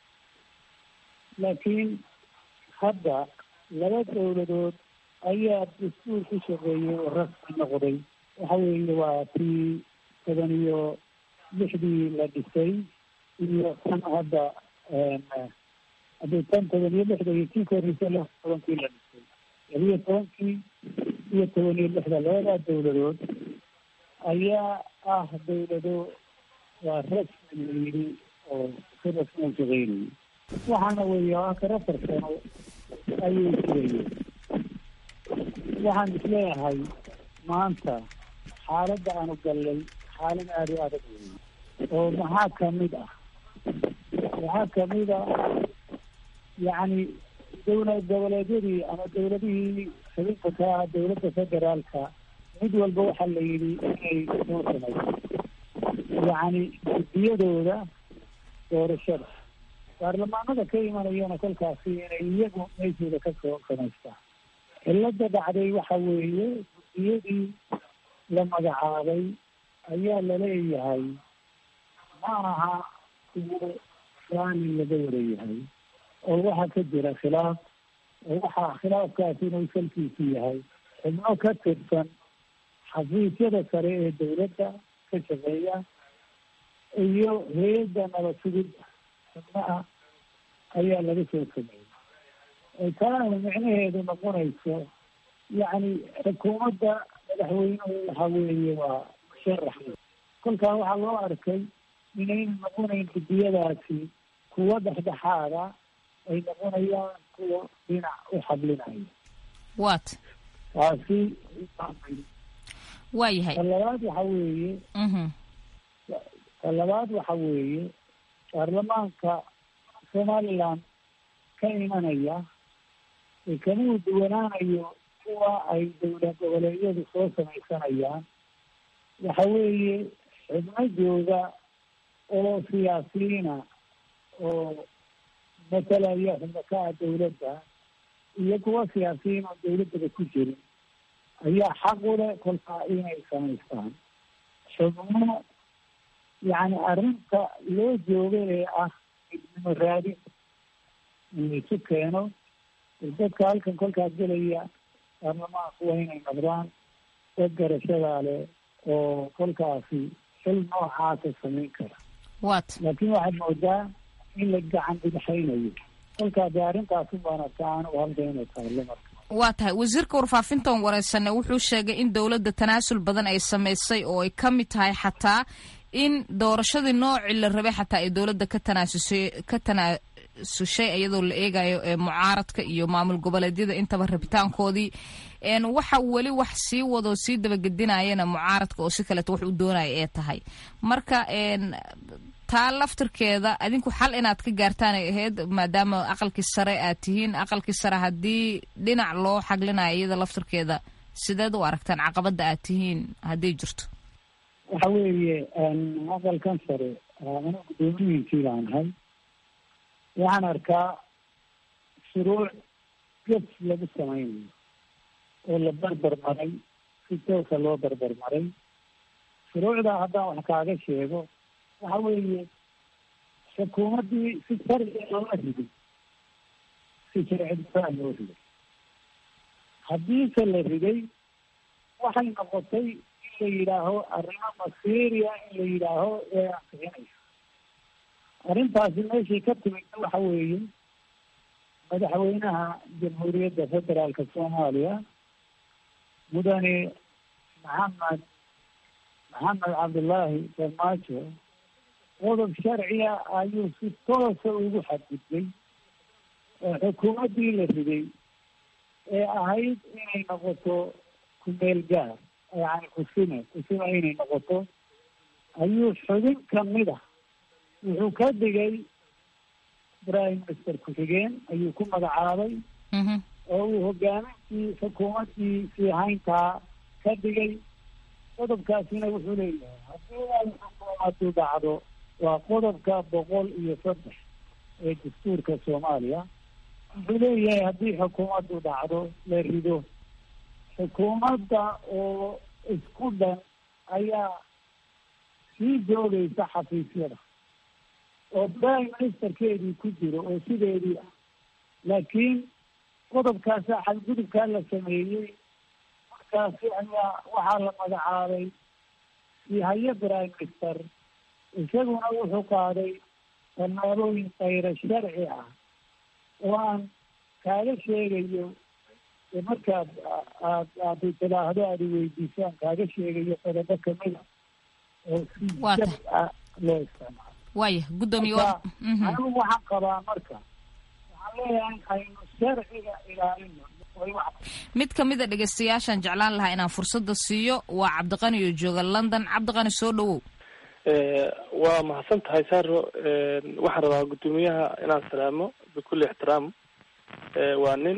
laakiin hadda laba dawladood ayaa dastuur ku shaqeeyey oo rasmi noqday waxa weeye waa tii toban iyo lixdii la dhisay iyo tan hadda haddii tan toban iyo lixda iyo tii koreysa lix tobankii la dhisay labiyo tobankii iyo toban iyo lixda labadaa dawladood ayaa ah dawlado waa rasmi la yidhi oo si rasmi u shaqeynayay waxaana weeye akar afar sano ayay jirayeen waxaan isleeyahay maanta xaaladda aanu gallay xaalad aada u adag weeye oo maxaa kamid ah waxaa kamid a yacni dawlad goboleedyadii ama dawladihii xubinta ka ah dawladda federaalka mid walba waxaa la yidhi inay soo samayso yacni guddiyadooda doorashada baarlamaanada ka imanayana kolkaasi inay iyagu meeshooda ka soo samaystaan cilada dhacday waxa weeye guddiyadii la magacaabay ayaa laleeyahay ma aha kuwo raalli laga warayahay oo waxaa ka jira khilaaf oo waxaa khilaafkaasi inuu salkiisu yahay xubno ka tirsan xafiisyada sare ee dawladda ka shaqeeya iyo hay-adda nabad sugidda xubnaha ayaa laga soo sameeyey taana micnaheedu noqonayso yacni xukuumadda madaxweynuhu waxa weeye waa musharax kolkaa waxaa loo arkay inayna noqonayn guddiyadaasi kuwa dhexdhexaada ay noqonayaan kuwa dhinac u xablinaya wat taasi waa yahay ta labaad waxa weeye ta labaad waxa weeye baarlamaanka somaliland ka imanaya kamuu duwanaanayo kuwa ay dawlad goboleedyadu soo samaysanayaan waxa weeye xubno jooga oo siyaasiyiina oo matalaya xubno ka ah dawladda iyo kuwa siyaasiyiin oo dawladdaba ku jirin ayaa xaq u leh kolkaa inay samaystaan xubno yacni arrinta loo jooga ee ah midnimo raadin in isu keeno dadka halkan kolkaa gelaya baarlamaanku waa inay noqdaan dad garashadaa leh oo kolkaasi xil noocaasa samayn kara wat laakiin waxaad moodaa in la gacan bidixaynayo kolkaa dee arrintaasi baana taan u halka inay taalo marka waa tahay wasiirka warfaafintan wareysane wuxuu sheegay in dowladda tanaasul badan ay samaysay oo ay ka mid tahay xataa in doorashadii noocii la rabay xataa ay dowladda ka tanaasusay ka tanaasushay iyadoo la eegayo mucaaradka iyo maamul goboleedyada intaba rabitaankoodii waxa weli wax sii wadoo sii dabagedinayana mucaaradka oo si kaleeto wax u doonaya ee tahay marka taa laftirkeeda adinku xal inaad ka gaartaan ay ahayd maadaama aqalkii sare aad tihiin aqalkii sare haddii dhinac loo xaglinayo iyada laftirkeeda sideed u aragtaan caqabada aad tihiin hadday jirto waxa weeye aqalkan sare anu guddoomiyihiisii baan ahay waxaan arkaa shuruuc gef lagu samaynayo oo la barbar maray si toosa loo barbar maray shuruucdaa haddaan wax kaaga sheego waxa weeye xukuumaddii si sharci loola riday si sharci difaac loo riday haddiise la riday waxay noqotay in la yidhaaho arrimo masiiriya in la yidhaaho ee ansixinaysa arrintaasi meeshii ka timidna waxa weeye madaxweynaha jamhuuriyadda federaalka soomaaliya mudane maxamed maxamed cabdullaahi farmaajo qodob sharciga ayuu si toosa ugu xadgudbay oo xukuumaddii la riday ee ahayd inay noqoto kumeel gaar yani kusime kusime inay noqoto ayuu xubin kamid ah wuxuu ka dhigay prime minister ku-xigeen ayuu ku magacaabay oo uu hogaamintii xukuumaddii siihayntaa ka dhigay qodobkaasina wuxuu leeyahay haddii ay xukuumaddu dhacdo waa qodobka boqol iyo saddex ee dastuurka soomaaliya wuxuu leeyahay haddii xukuumaddu dhacdo la rido xukuumadda oo isku dhan ayaa sii joogaysa xafiisyada oo prime ministerkeedii ku jiro oo sideedii ah laakiin qodobkaasa xadgudubkaa la sameeyey markaasi ayaa waxaa la magacaabay sihaye prime minister isaguna wuxuu qaaday tallaabooyin kayra sharci ah oo aan kaaga sheegayo markaad aad aad tidaahdo aad iweydiisaan kaaga sheegayo qodobo kamida oo si jab ah loo isticmaalo waaya guddoomiye marka anigu waxaan qabaa marka waxaan leeyahay aynu sharciga ilaalino mid ka mid a dhegeystayaashaan jeclaan lahaa inaan fursada siiyo waa cabdiqani oo jooga london cabdiqani soo dhawow waa mahadsan tahay saro waxaan rabaa guddoomiyaha inaan salaamo bikulli ixtiraam waa nin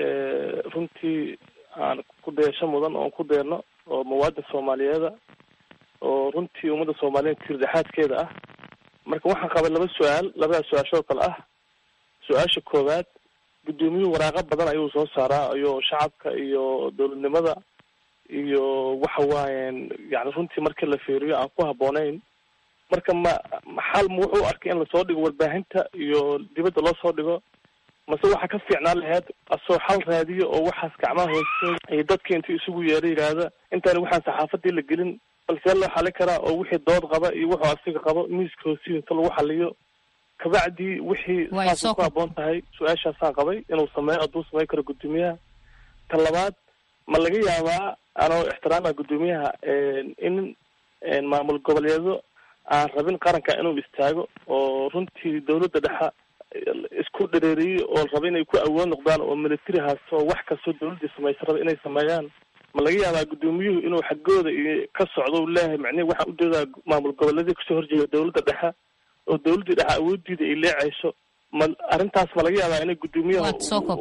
runtii aan ku dayasho mudan oon ku deerno oo muwaadin soomaaliyeeda oo runtii ummadda soomaaliyeed tiirdhexaadkeeda ah marka waxaan qabay laba su-aal labadaas su-aashoo kale ah su-aasha koowaad guddoomiyuhu waraaqo badan ayuu soo saaraa iyo shacabka iyo dowladnimada iyo waxa waayen yani runtii markii la fiiriyo aan ku habboonayn marka ma xal ma wuxuu arkay in lasoo dhigo warbaahinta iyo dibadda loo soo dhigo mase waxaa ka fiicnaan laheyd asoo xal raadiyo oo waxaas gacmaha hoose iyo dadka intuu isugu yeero yidhaahda intaani waxaan saxaafadii la gelin balsee loo xalin karaa oo wixii dood qaba iyo wuxuu asiga qabo miiska hoosiyo inta lagu xaliyo kabacdii wixii saasay ku habboon tahay su-aashaasaan qabay inuu sameeyo hadduu sameyn karo guddoomiyaha ta labaad ma laga yaabaa anoo ixtiraama guddoomiyaha in maamul goboleedo aan rabin qaranka inuu istaago oo runtii dawladda dhexa isku dhareeriyey oo raba inay ku awood noqdaan oo military haasto oo wax kastoo dawladdii samaysa raba inay sameeyaan ma laga yaabaa guddoomiyuhu inuu xaggooda iyo ka socdo u leeyahay macnihi waxaan ujeedaa maamul goboleedii kasoo horjeeda dawladda dhexe oo dawladdii dhexe awoodiida ay leecayso ma arrintaas ma laga yaabaa inay guddoomiyaha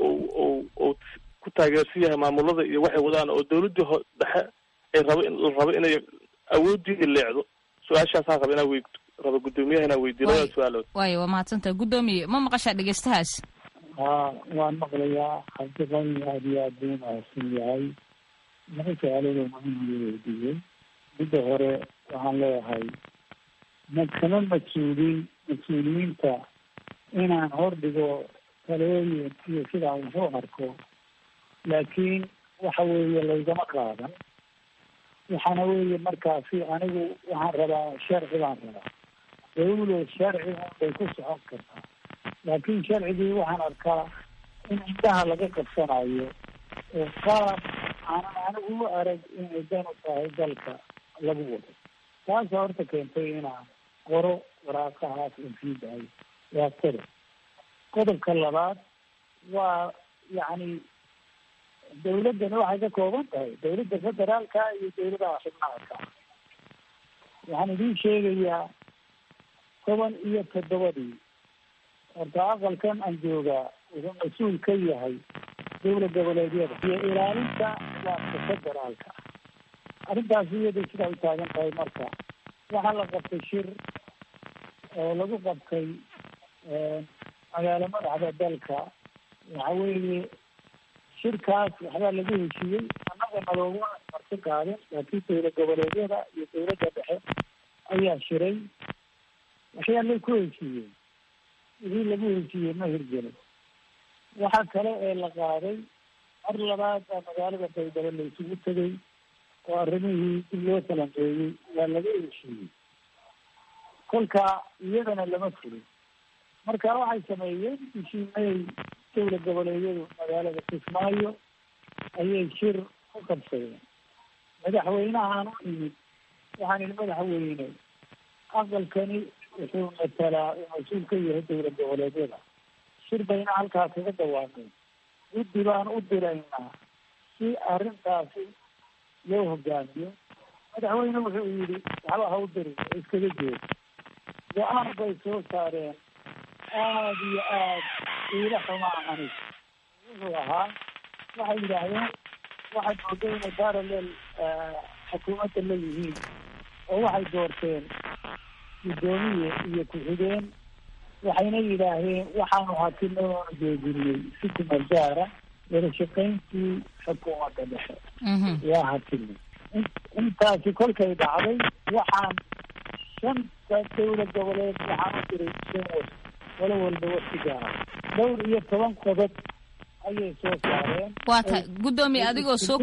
u ku taageersan yahay maamulada iyo waxay wadaan oo dawladdii ho dhexe ay rabo la rabo inay awoodiida leecdo su-aashaasaan raba inaa wey raba guddoomiyaha inaan weydiyo labada su-aalood waayo waa mahadsantaha guddoomiye ma maqashaa dhegeystahaas ha waan maqlayaa cabdiqani aad iyo aad buu mahadsan yahay laba su-aaloodoo muhiim io weydiiyey midda hore waxaan leeyahay ma kama mas-uuliin mas-uuliyiinta inaan hordhigo talooyin iyo sidaan wuxuu arko laakiin waxa weeye laygama qaadan waxaana weeye markaasi anigu waxaan rabaa sharci baan rabaa dawlo sharci unbay ku socon kartaa laakiin sharcigii waxaan arkaa in indhaha laga qabsanayo oo qaab aanan anigu u arag inay dan u tahay dalka lagu wado taasa horta keentay inaan qoro waraaqahaas oo sii daayo waa qodob qodobka labaad waa yacni dawladdani waxay ka kooban tahay dawladda federaalka iyo dawladaha xubnaha ka waxaan idiin sheegayaa toban iyo toddobadii horta aqalkan aan joogaa wuxuu mas-uul ka yahay dawla goboleedyada iyo ilaalinta nidaamka federaalka arrintaas iyada sidaa u taagan tahay marka waxaa la qabtay shir oo lagu qabtay magaalo madaxda dalka waxa weeye shirkaas waxbaa lagu heshiiyey annaga nalooguma marti qaadin laakiin dawla goboleedyada iyo dawladda dhexe ayaa shiray waxyaalay ku heshiiyeen wixii lagu heshiiyey ma hirgelin waxa kale ee la qaaday mar labaad baa magaalada baydhabo la isugu tegay oo arrimihii dib loo falanqeeyey waa laga heshiiyey kolka iyadana lama fulin marka waxay sameeyeen bishii may dawla goboleedyadu magaalada kismaayo ayay shir ku qabsadeen madaxweynahaan u imid waxaan ihi madaxweyne aqalkani wuxuu matalaa uu mas-uul ka yahay dowlad goboleedyada shir bayna halkaas kaga dawaameen guddi baan u diraynaa si arrintaasi loo hogaamiyo madaxweyne wuxuu yidhi waxba ha u dirin oo iskaga jeed go-aan bay soo saareen aada iyo aad iila xumaa anig wuxuu ahaa waxay yidhaahdeen waxay mooda inay parallel xukuumadda la yihiin oo waxay doorteen guddoomiye iyo ku-xigeen waxayna yidhaahdeen waxaanu hakino oonu joojinay si kumeel gaara wada shaqayntii xukuumadda dhexe waa hakinay intaasi kolkay dhacday waxaan shanta dowlad goboleed waxaan u diray shan was walo walba waqti gaara dhowr iyo toban qodob ayay soo saareen waa tahay guddoomiye adigoo soo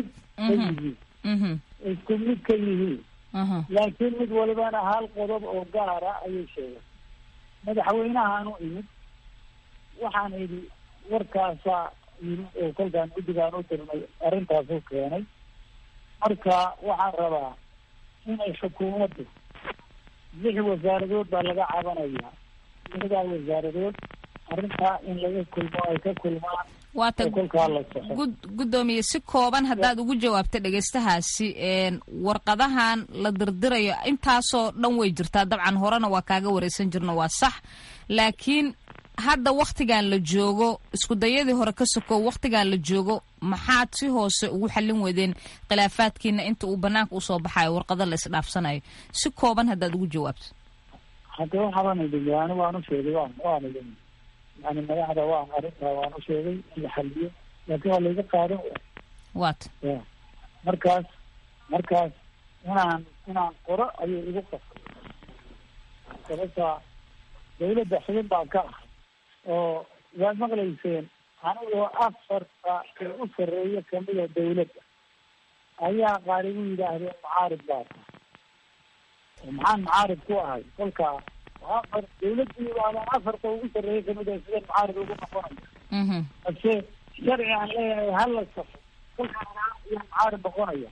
isku mid ka yihiin laakiin mid walibana hal qodob oo gaara ayay sheegeen madaxweynahaan u imid waxaan idhi warkaasaa yimid oo kolkaan guddigaan u dirnay arrintaasuu keenay marka waxaan rabaa inay xukuumaddu lix wasaaradood baa laga cabanayaa lixdaa wasaaradood arrintaa in laga kulmo ay ka kulmaan waata kolkaa la soxo guddoomiye si kooban haddaad ugu jawaabta dhegaystahaasi warqadahan la dirdirayo intaasoo dhan way jirtaa dabcan horena waa kaaga wareysan jirno waa sax laakiin hadda waktigan la joogo isku dayadii hore ka sokow waktigan la joogo maxaad si hoose ugu xallin weydeen khilaafaadkiina inta uu banaanka usoo baxayo warqado la isdhaafsanayo si kooban haddaad ugu jawaabto hadda waxaban idin yani waan u sheegay waan waan idin yani madaxda waan arrintaa waan u sheegay in la xaliyo laakiin waa layga qaadan waay waata ya markaas markaas inaan inaan qoro ayay igu qasay sababta dawladda xubin baa ka ah oo waad maqlayseen anigoo afarta ee u sarreeya kamida dawladda ayaa qaar igu yidhaahdeen mucaarib baa tahay maxaan mucaarib ku ahay kolkaa afar dawladdii waadaan afarta ugu sarreeya kamid a sideen mucaarib ugu noqonaya balse sharci aan leeyahay hala safo kolkaa iyo mucaarib noqonaya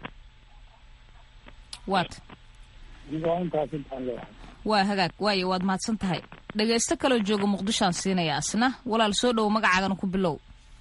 waata waa intaas intaan leeyahay waa hagaag waayo waad mahadsan tahay dhegaysto kaloo jooga muqdishoaan siinaya asna walaal soo dhowo magacaagana ku bilow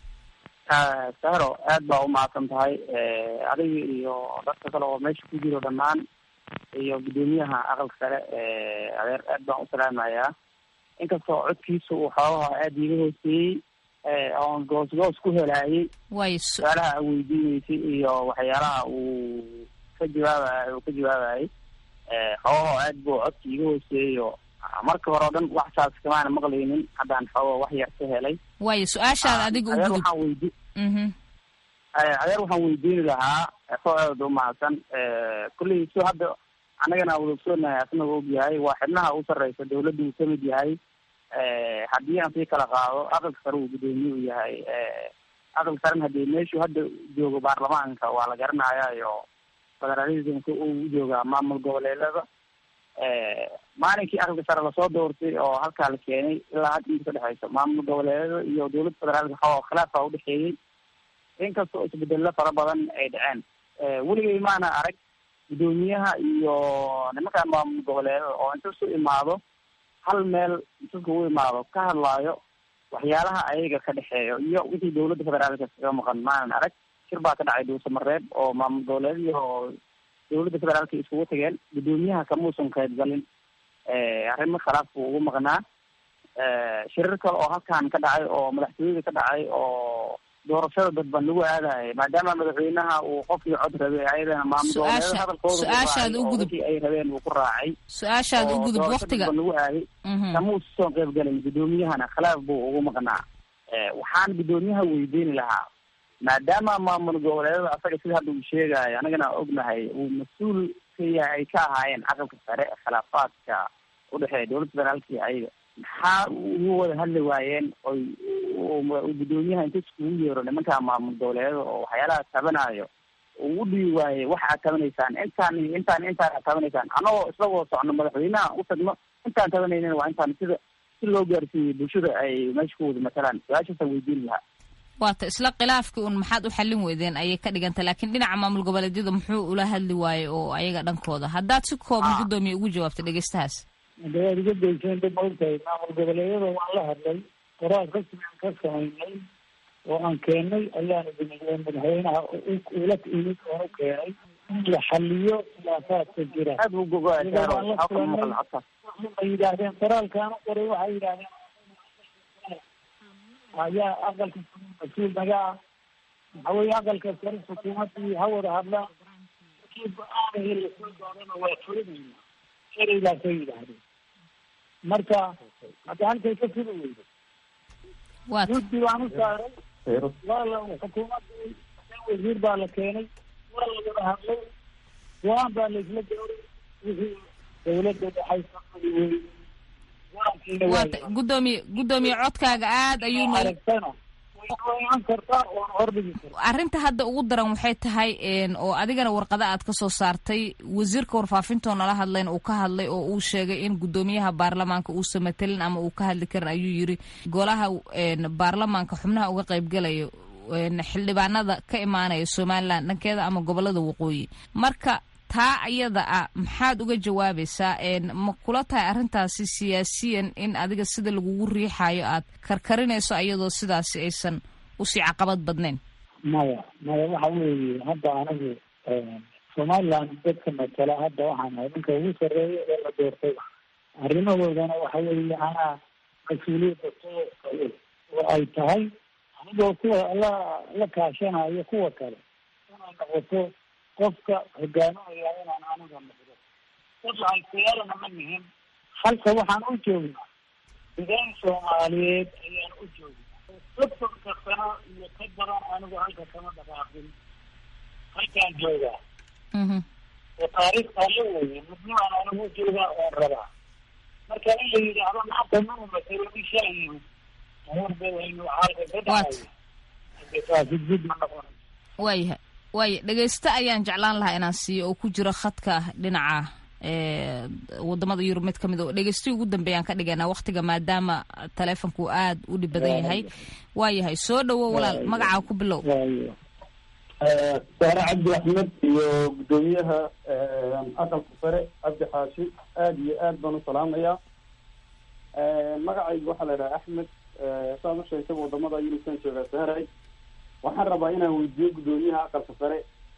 sahro aad baa umahadsan tahay adiga iyo dadka kale oo meesha ku jiro dhammaan iyo guddoomiyaha aqalka sare adeer aad baan u salaamayaa inkastoo codkiisa uu xoogaha aada iiga hooseeyey oon goos goos ku helaayay waayo su-aalaha a weydiineysay iyo waxyaalaha uu ka jawaabay uu ka jawaabayay xoogaho aad buu codka iiga hooseeyo marka hore o dhan wax saas kamaana maqlaynin haddaan xoogo wax yar ka helay waayo su-aashaada adiga adeer ugudub waxaan weydi adeer waxaan weydiini lahaa soo aad umahadsan kulley si hadda annagana wada ogsoonahay asnaga ogyahay waa xibnaha u sarreysa dawladda uu kamid yahay haddii aan sii kala qaado aqalka sare uu guddoomiye u yahay aqalka sarena hadii meeshuu hadda joogo baarlamaanka waa la garanayayo federalismka uu joogaa maamul goboleedada maalinkii aqalka sare lasoo doortay oo halkaa la keenay ilaa hadda inta ka dhexeyso maamul goboleedada iyo dowladda federaalka xoo khilaafaa udhexeeyey inkastoo isbedelo fara badan ay dhaceen weligay maana arag guddoomiyaha iyo nimankaan maamul goboleedada oo inta isu imaado hal meel intuska u imaado ka hadlaayo waxyaalaha ayaga ka dhexeeyo iyo wixii dowladda federaalka kaga maqan maanan arag shir baa ka dhacay dhuusamareeb oo maamul goboleed iyo dowladda federaalka iskugu tageen guddoomiyaha kamuusan qaybgalin arrimo khilaaf buu ugu maqnaa shirar kale oo halkan ka dhacay oo madaxtooyada ka dhacay oo doorashada dadban lagu aadayay maadaama madaxweynaha uu qofkii cod rabay ayadana maamul goboleeda Su-aasha- hadalkooda uu su-aashaad raacay u oo gudub. wixii ay rabeen uu ku raacay su-aashaad u oo gudub doorasho waktiga dadban lagu aaday Mhm. kamuusa soo qaybgalin guddoomiyahana khilaaf buu ugu maqnaa waxaan guddoomiyaha weydiini lahaa maadaama maamul goboleedada asaga sida hadda uu sheegayo anagana ognahay uu mas-uul ka yahay ay ka ahaayeen aqalka sare khilaafaadka udhexeeya dowladda federaalka iyo ayaga maxaa ugu wada hadli waayeen oy uu guddoomiyaha inta iskugu yeero nimanka maamul goboleedada oo waxyaalaha tabanayo uu u dhibi waayey waxa aad tabanaysaan intaan iyo intaan intaan aad tabanaysaan anagoo isla wada socno madaxweynaha u tagno intaan tabanaynin waa intaan sida si loo gaarsiiyey bulshada ay meesha ku wada matalaan su-aashaasaan weydiin lahaa waata isla khilaafkii un maxaad u xallin weydeen ayay ka dhiganta laakiin dhinaca maamul goboleedyada muxuu ula hadli waaye oo ayaga dhankooda haddaad si kooban guddoomiye ugu jawaabta dhegeystahaas de waad iga dayseen dib maogtahay maamul goboleedyada waan la hadlay qoraal rasmi aan ka samaynay oo aan keenay ayaana dimiyey madaxweynaha ula imid oon u keenay in la xaliyo khilaafaadka jira waan la kulanay waxay yidhaahdeen qoraalkaan u qoray waxay yidhaahdeen ayaa aqalka mas-uul naga ah waxa weye aqalka sare xukuumadii ha wada hadlaan kii go-aanaya lasoo doonana waa fulinayna sharaygaasay yidhaahdeen marka hadda halkay ka fuli weydo guddi baan u saaray waa la xukuumadii wasiir baa la keenay waa la wada hadlay go-aan baa laisla gaaray wixii dawladda dhexaysa fuli weydo waata guddoomiye guddoomiye codkaaga aad ayuu arrinta hadda ugu daran waxay tahay oo adigana warqada aad ka soo saartay wasiirka warfaafintoo nala hadlayn uu ka hadlay oo uu sheegay in guddoomiyaha baarlamaanka uusan matelin ama uu ka hadli karin ayuu yiri golaha baarlamaanka xubnaha uga qaybgalayo xildhibaanada ka imaanaya somalilan dhankeeda ama gobolada waqooyi marka taa ayada ah maxaad uga jawaabaysaa ma kula tahay arrintaasi siyaasiyan in adiga sida lagugu riixayo aad karkarinayso ayadoo sidaasi aysan usii caqabad badnayn maya maya waxa weeye hadda anigu somaliland dadka matala hadda waxaan ahay ninka ugu sarreeya ee la doortay arrimahoodana waxa weeye anaa mas-uuliyadda soo oo ay tahay anigoo kuwa la la kaashanayo kuwa kale inay noqoto qofka hogaaminaya inaan aniga noqdo dad lahaystayaarana ma nihin halka waxaan u joognaa degaan soomaaliyeed ayaan u joognaa soddonka sano iyo ka badan anigu halka kama dhaqaaqin halkaan joogaa oo taariikhtaa la weeye midnimaan anigu joogaa oon rabaa marka in la yidhaahdo maanta manu matalo nin shalay yimid horba waynu xaalka ka dhacaya taasi jid ma noqonay waayahay waaya dhegeyste ayaan jeclaan lahaa inaan siiyo oo ku jiro khadka dhinaca wadamada yurub mid kamid o dhegeystihi ugu dambeeyaan ka dhiganaa waktiga maadaama taleefonku aad u dhib badan yahay waayahay soo dhawo walaal magacaa ku bilow saare cabdi axmed iyo guddoomiyaha aqalka sare cabdi xaashi aad iyo aad baan u salaamayaa magacaygu waxaa la idhaha axmed saad u sheegtaba wadamada yurubkan joogaa saaray waxaan rabaa inaan weydiiyo guddoomiyaha aqalka sare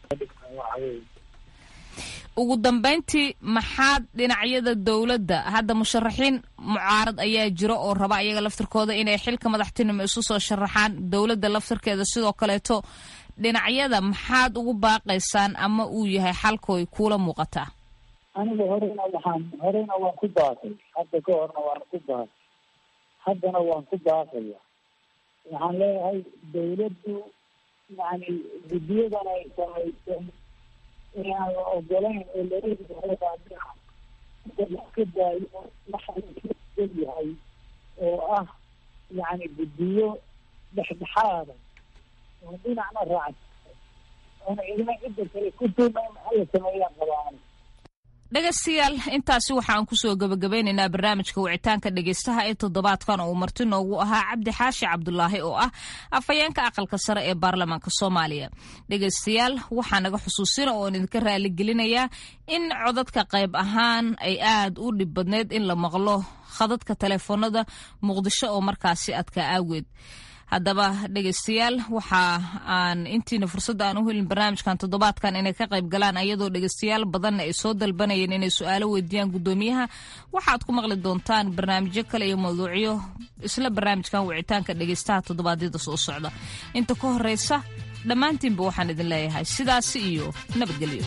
ugu dambeyntii maxaad dhinacyada dowladda hadda musharaxiin mucaarad ayaa jiro oo raba ayaga laftirkooda inay xilka madaxtinimo isu soo sharaxaan dowladda laftirkeeda sidoo kaleeto dhinacyada maxaad ugu baaqaysaan ama uu yahay xalkooy kuula muuqataa aniga horena waxaan horena waan ku baaqay hadda ka horna waan ku baaqay haddana waan ku baaqaya waxaan leeyahay dawladdu yani guddiyadan ay samaysay inaan la ogolayn oo laleeyahay ka daayo waxaa yahay oo ah yani guddiyo dhexdhexaada oo dhinacna raacsa oona idina cidda kale ku tuumayn hala sameeyaan qabaan dhegaystayaal intaasi waxaan kusoo gebagabeynaynaa barnaamijka wicitaanka dhegaystaha ee toddobaadkan uu marti noogu ahaa cabdi xaashi cabdulaahi oo ah afhayeenka aqalka sare ee baarlamaanka soomaaliya dhegaystayaal waxaa naga xusuusina oon idinka raaligelinayaa in codadka qayb ahaan ay aad u dhib badneyd in la maqlo khadadka taleefoonada muqdisho oo markaasi adkaa aageed haddaba dhegaystayaal waxa aan intiina fursadda aan u helin barnaamijkan toddobaadkan inay ka qayb galaan ayadoo dhegaystayaal badanna ay soo dalbanayeen inay su-aalo weydiiyaan guddoomiyaha waxaad ku maqli doontaan barnaamijyo kale iyo mawduucyo isla barnaamijkan wicitaanka dhegaystaha toddobaadyada soo socda inta ka horeysa dhammaantiinba waxaan idin leeyahay sidaasi iyo nabadgelyo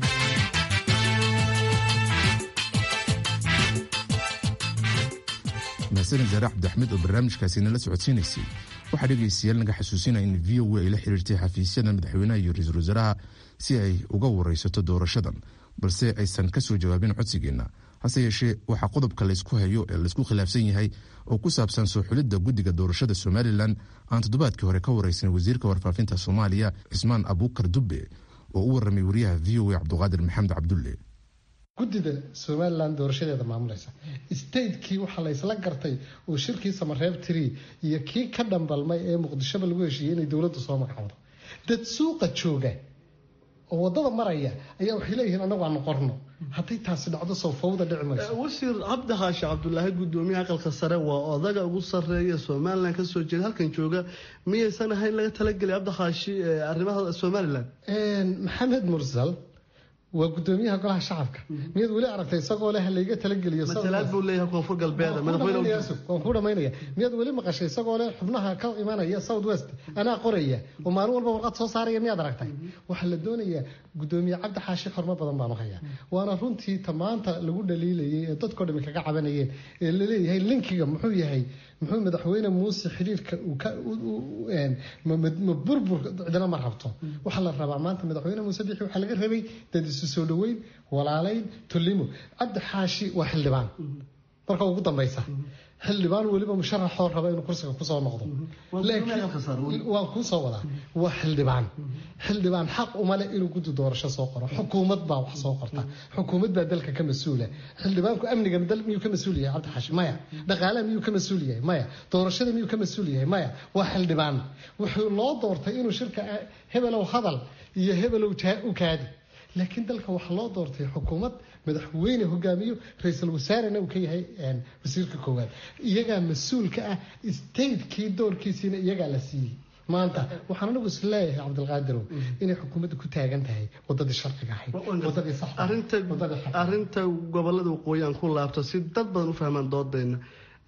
mahadsanid zaare cabdiaxmed oo barnaamijkaasi nala socodsiinaysay waxaa dhegaystayaal naga xasuusinaya in v o a ay la xiriirtay xafiisyada madaxweynaha iyo ra-iisul wasaaraha si ay uga waraysato doorashadan balse aysan ka soo jawaabin codsigeenna hase yeeshee waxaa qodobka laysku hayo ee laysku khilaafsan yahay oo ku saabsan soo xulidda guddiga doorashada somalilan aan toddobaadkii hore ka waraysan wasiirka warfaafinta soomaaliya cismaan abuukar dubbe oo u warramay wariyaha v o a cabduqaadir maxamed cabdulle guddida somalilan doorashadeeda maamulaysa statekii waxaa la ysla gartay oo shirkii samareeb tiri iyo kii ka dhambalmay ee muqdishoba lagu heshiiyey inay dowladdu soo magacawdo dad suuqa jooga oo wadada maraya ayaa waxay leeyihiin anagu aanu qorno hadday taasi dhacdo soo fawda dhici mayso wasiir cabdi xaashi cabdulaahi gudoomiyaha aqalka sare waa odaga ugu sareeya somalilan kasoo jeeda halkan jooga miyaysan ahayn laga talagelay cabdi xaashi arrimaha somalilan maxamed mursal waa gudoomiyaha golaha shacabka miyaad weli aragtay isagoo leh layga talageliyo matalaad buu leeyahay koonfur galbeed waan ku dhamaynaya miyaad weli maqashay isagoo leh xubnaha ka imanaya south west anaa qoraya oo maalin walba warqad soo saaraya miyaad aragtay waxaa la doonayaa gudoomiye cabdi xaashi xormo badan baanu hayaa waana runtii ta maanta lagu dhaliilayay ee dadkoo dhami kaga cabanayeen ee laleeyahay linkiga muxuu yahay muxuu madaxweyne muuse xiriirka ma burbur cidina ma rabto waxaa la rabaa maanta madaxweyne muuse bixi waxaa laga rabay dad isu soo dhaweyn walaalayn tolimo cabdi xaashi waa xildhibaan marka ugu dambeysa xildhibaan weliba musharaxoo raba inuu kursiga kusoo noqdo waan kuusoo wadaa waa xildhibaan xildhibaan xaq uma leh inuu guddi doorasho soo qoro xukuumad baa wax soo qorta xukuumad baa dalka ka mas-uula xildhibaanku amniga miyuu ka mas-uul yahay cabdi xaashi maya dhaqaalaha miyuu ka mas-uul yahay maya doorashada miyuu ka mas-uul yahay maya waa xildhibaan wuxuu loo doortay inuu shirka hebelow hadal iyo hebelow u kaadi laakiin dalka waxaa loo doortay xukuumad madaxweyne hogaamiyo ra-iisul wasaarena uu ka yahay wasiirka koowaad iyagaa mas-uulka ah statekii doorkiisiina iyagaa la siiyey maanta waxaan anigu is leeyahay cabdilqaadirow inay xukuumadda ku taagan tahay wadadii sharciga ahayd wadadii arinta gobolada waqooyi aan ku laabto si dad badan u fahmaan doodayna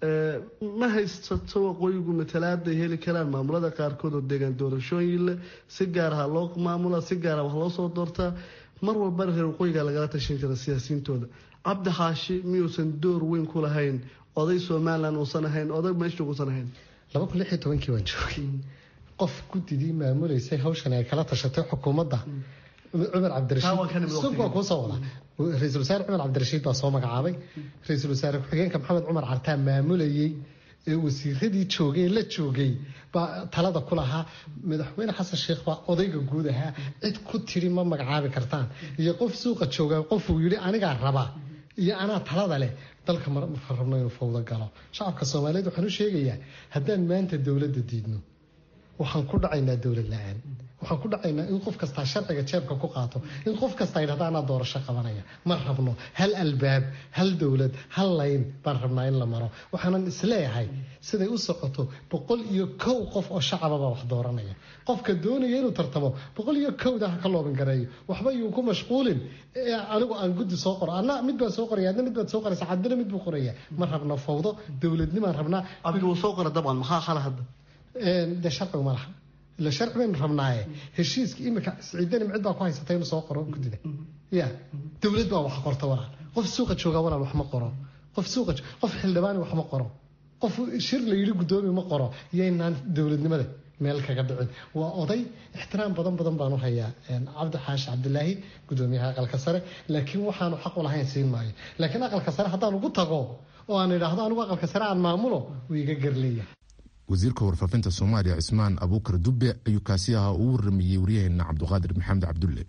ma haysato waqooyigu matalaaday heli karaan maamulada qaarkood oo deegaan doorashooyin leh si gaaraha loo maamula si gaara wax loo soo doortaa mar walbana reer waqooyiga lagala tashan jira siyaasiyiintooda cabdi xaashi miyuusan door weyn ku lahayn oday somalilan uusan ahayn oday meesha uusan ahayn laba kun lix iyo tobankii waan joogay qof guddidii maamuleysay hawshan ay kala tashatay xukuumadda cumar cabdirashiid waa kuusoo wada ra-iisul wasaare cumar cabdirashiid baa soo magacaabay ra-iisul wasaare ku-xigeenka maxamed cumar cartaa maamulayey ee wasiiradii joogay la joogay baa talada ku lahaa madaxweyne xasan sheekh baa odayga guud ahaa cid ku tiri ma magacaabi kartaan iyo qof suuqa jooga qofuu yidhi anigaa raba iyo anaa talada leh dalka marka rabno inuu fawdo galo shacabka soomaaliyeed waxaan u sheegayaa haddaan maanta dowladda diidno waxaan ku dhacaynaa dowlad la-aan waxaan ku dhacaynaa in qof kastaa sharciga jeebka ku qaato in qof kastaa yidhahda anaa doorasho qabanaya ma rabno hal albaab hal dowlad hal layn baan rabnaa in la maro waxaanan isleeyahay siday u socoto boqol iyo kow qof oo shacababa wax dooranaya qofka doonaya inuu tartamo boqol iyo kowda ha ka looban gareeyo waxba yuu ku mashquulin anigu aan guddi soo qoro anna mid baan soo qoraya adna mid baad soo qoraysa cadina mid buu qoraya ma rabno fawdo dowladnimaan rabnaa abdi wuu soo qora dabcan maxaa xala hadda dee sharcigu ma laha ila sharci baynu rabnaaye heshiiska imika siciidani micid baa ku haysatay inuu soo qoro guddida ya dowlad baa wax qorta walaal qof suuqa jooga walaal wax ma qoro qof suuqa qof xildhibaani wax ma qoro qof shir la yidhi guddoomi ma qoro yaynaan dowladnimada meel kaga dhicin waa oday ixtiraam badan badan baanu hayaa cabdi xaashi cabdilaahi gudoomiyaha aqalka sare laakiin waxaanu xaq u lahayn siin maayo laakiin aqalka sare haddaan ugu tago oo aan idhaahdo anigu aqalka sare aan maamulo wuu iga garleeyahay wasiirka warfaafinta soomaaliya cismaan abuukar dubbe ayuu kaasi ahaa uu waramayey waryaheena cabduqaadir maxamed cabdulle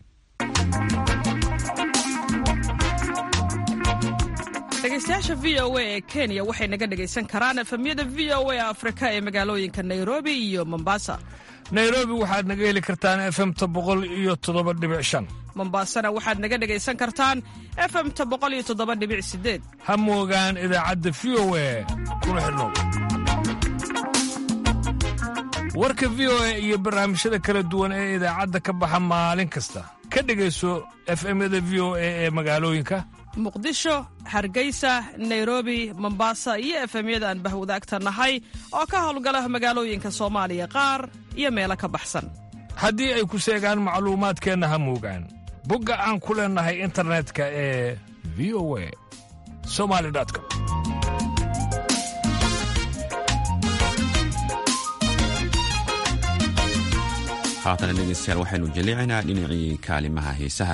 dhegeystayaasha v o a ee kenya waxay naga dhegaysan karaan efemyada v o a afrika ee magaalooyinka nairobi iyo mombasa nairobi waxaad naga heli kartaan efemta boqol iyo toddoba dhibic shan mombasana waxaad naga dhegaysan kartaan efemta boqol iyo toddoba dhibic sideed ha moogaan idaacadda v o a kuna xidhnow warka v o a iyo barnaamijyada kala duwan ee idaacadda ka baxa maalin kasta ka dhegayso efemyada v o a ee magaalooyinka muqdisho hargeysa nairobi mombasa iyo efemyada aan bahwadaagta nahay oo ka howlgala magaalooyinka soomaaliya qaar iyo meelo ka baxsan haddii ay ku seegaan macluumaadkeenna ha moogaan bogga aan ku leennahay internetka ee v o a somali com haatana dhegeystayaal waxaynu jaleecaynaa dhinacii kaalimaha heesaha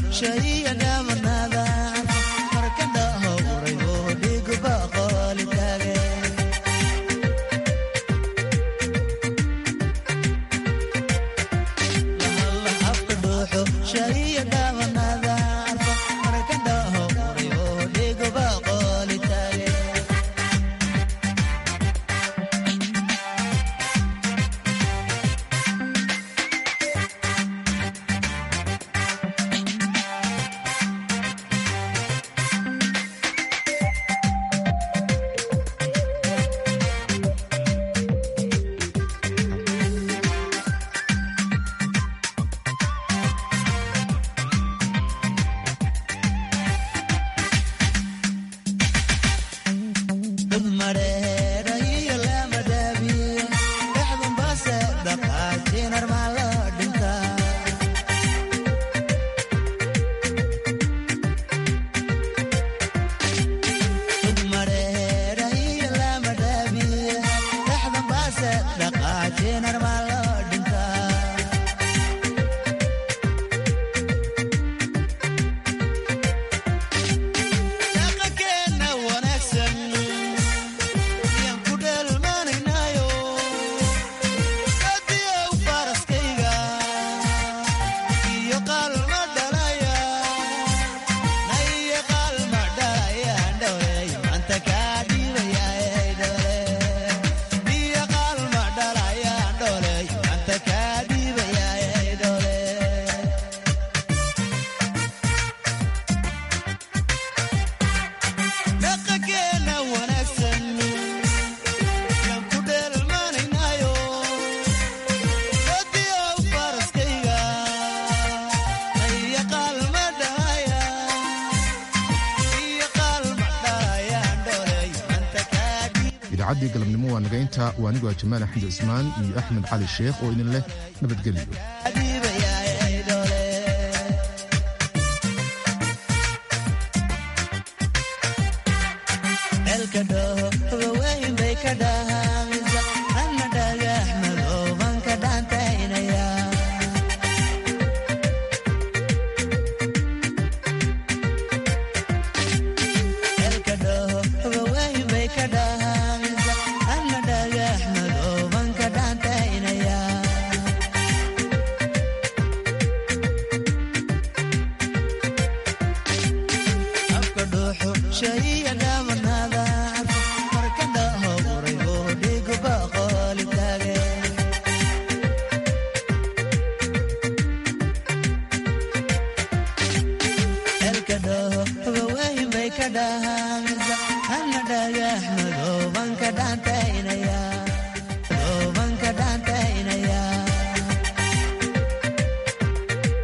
idaacadii galabnimo waa naga intaa waa anigu jamaal axmed cismaan iyo axmed cali sheekh oo idin leh nabadgelyo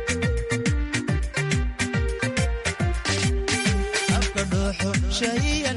shayga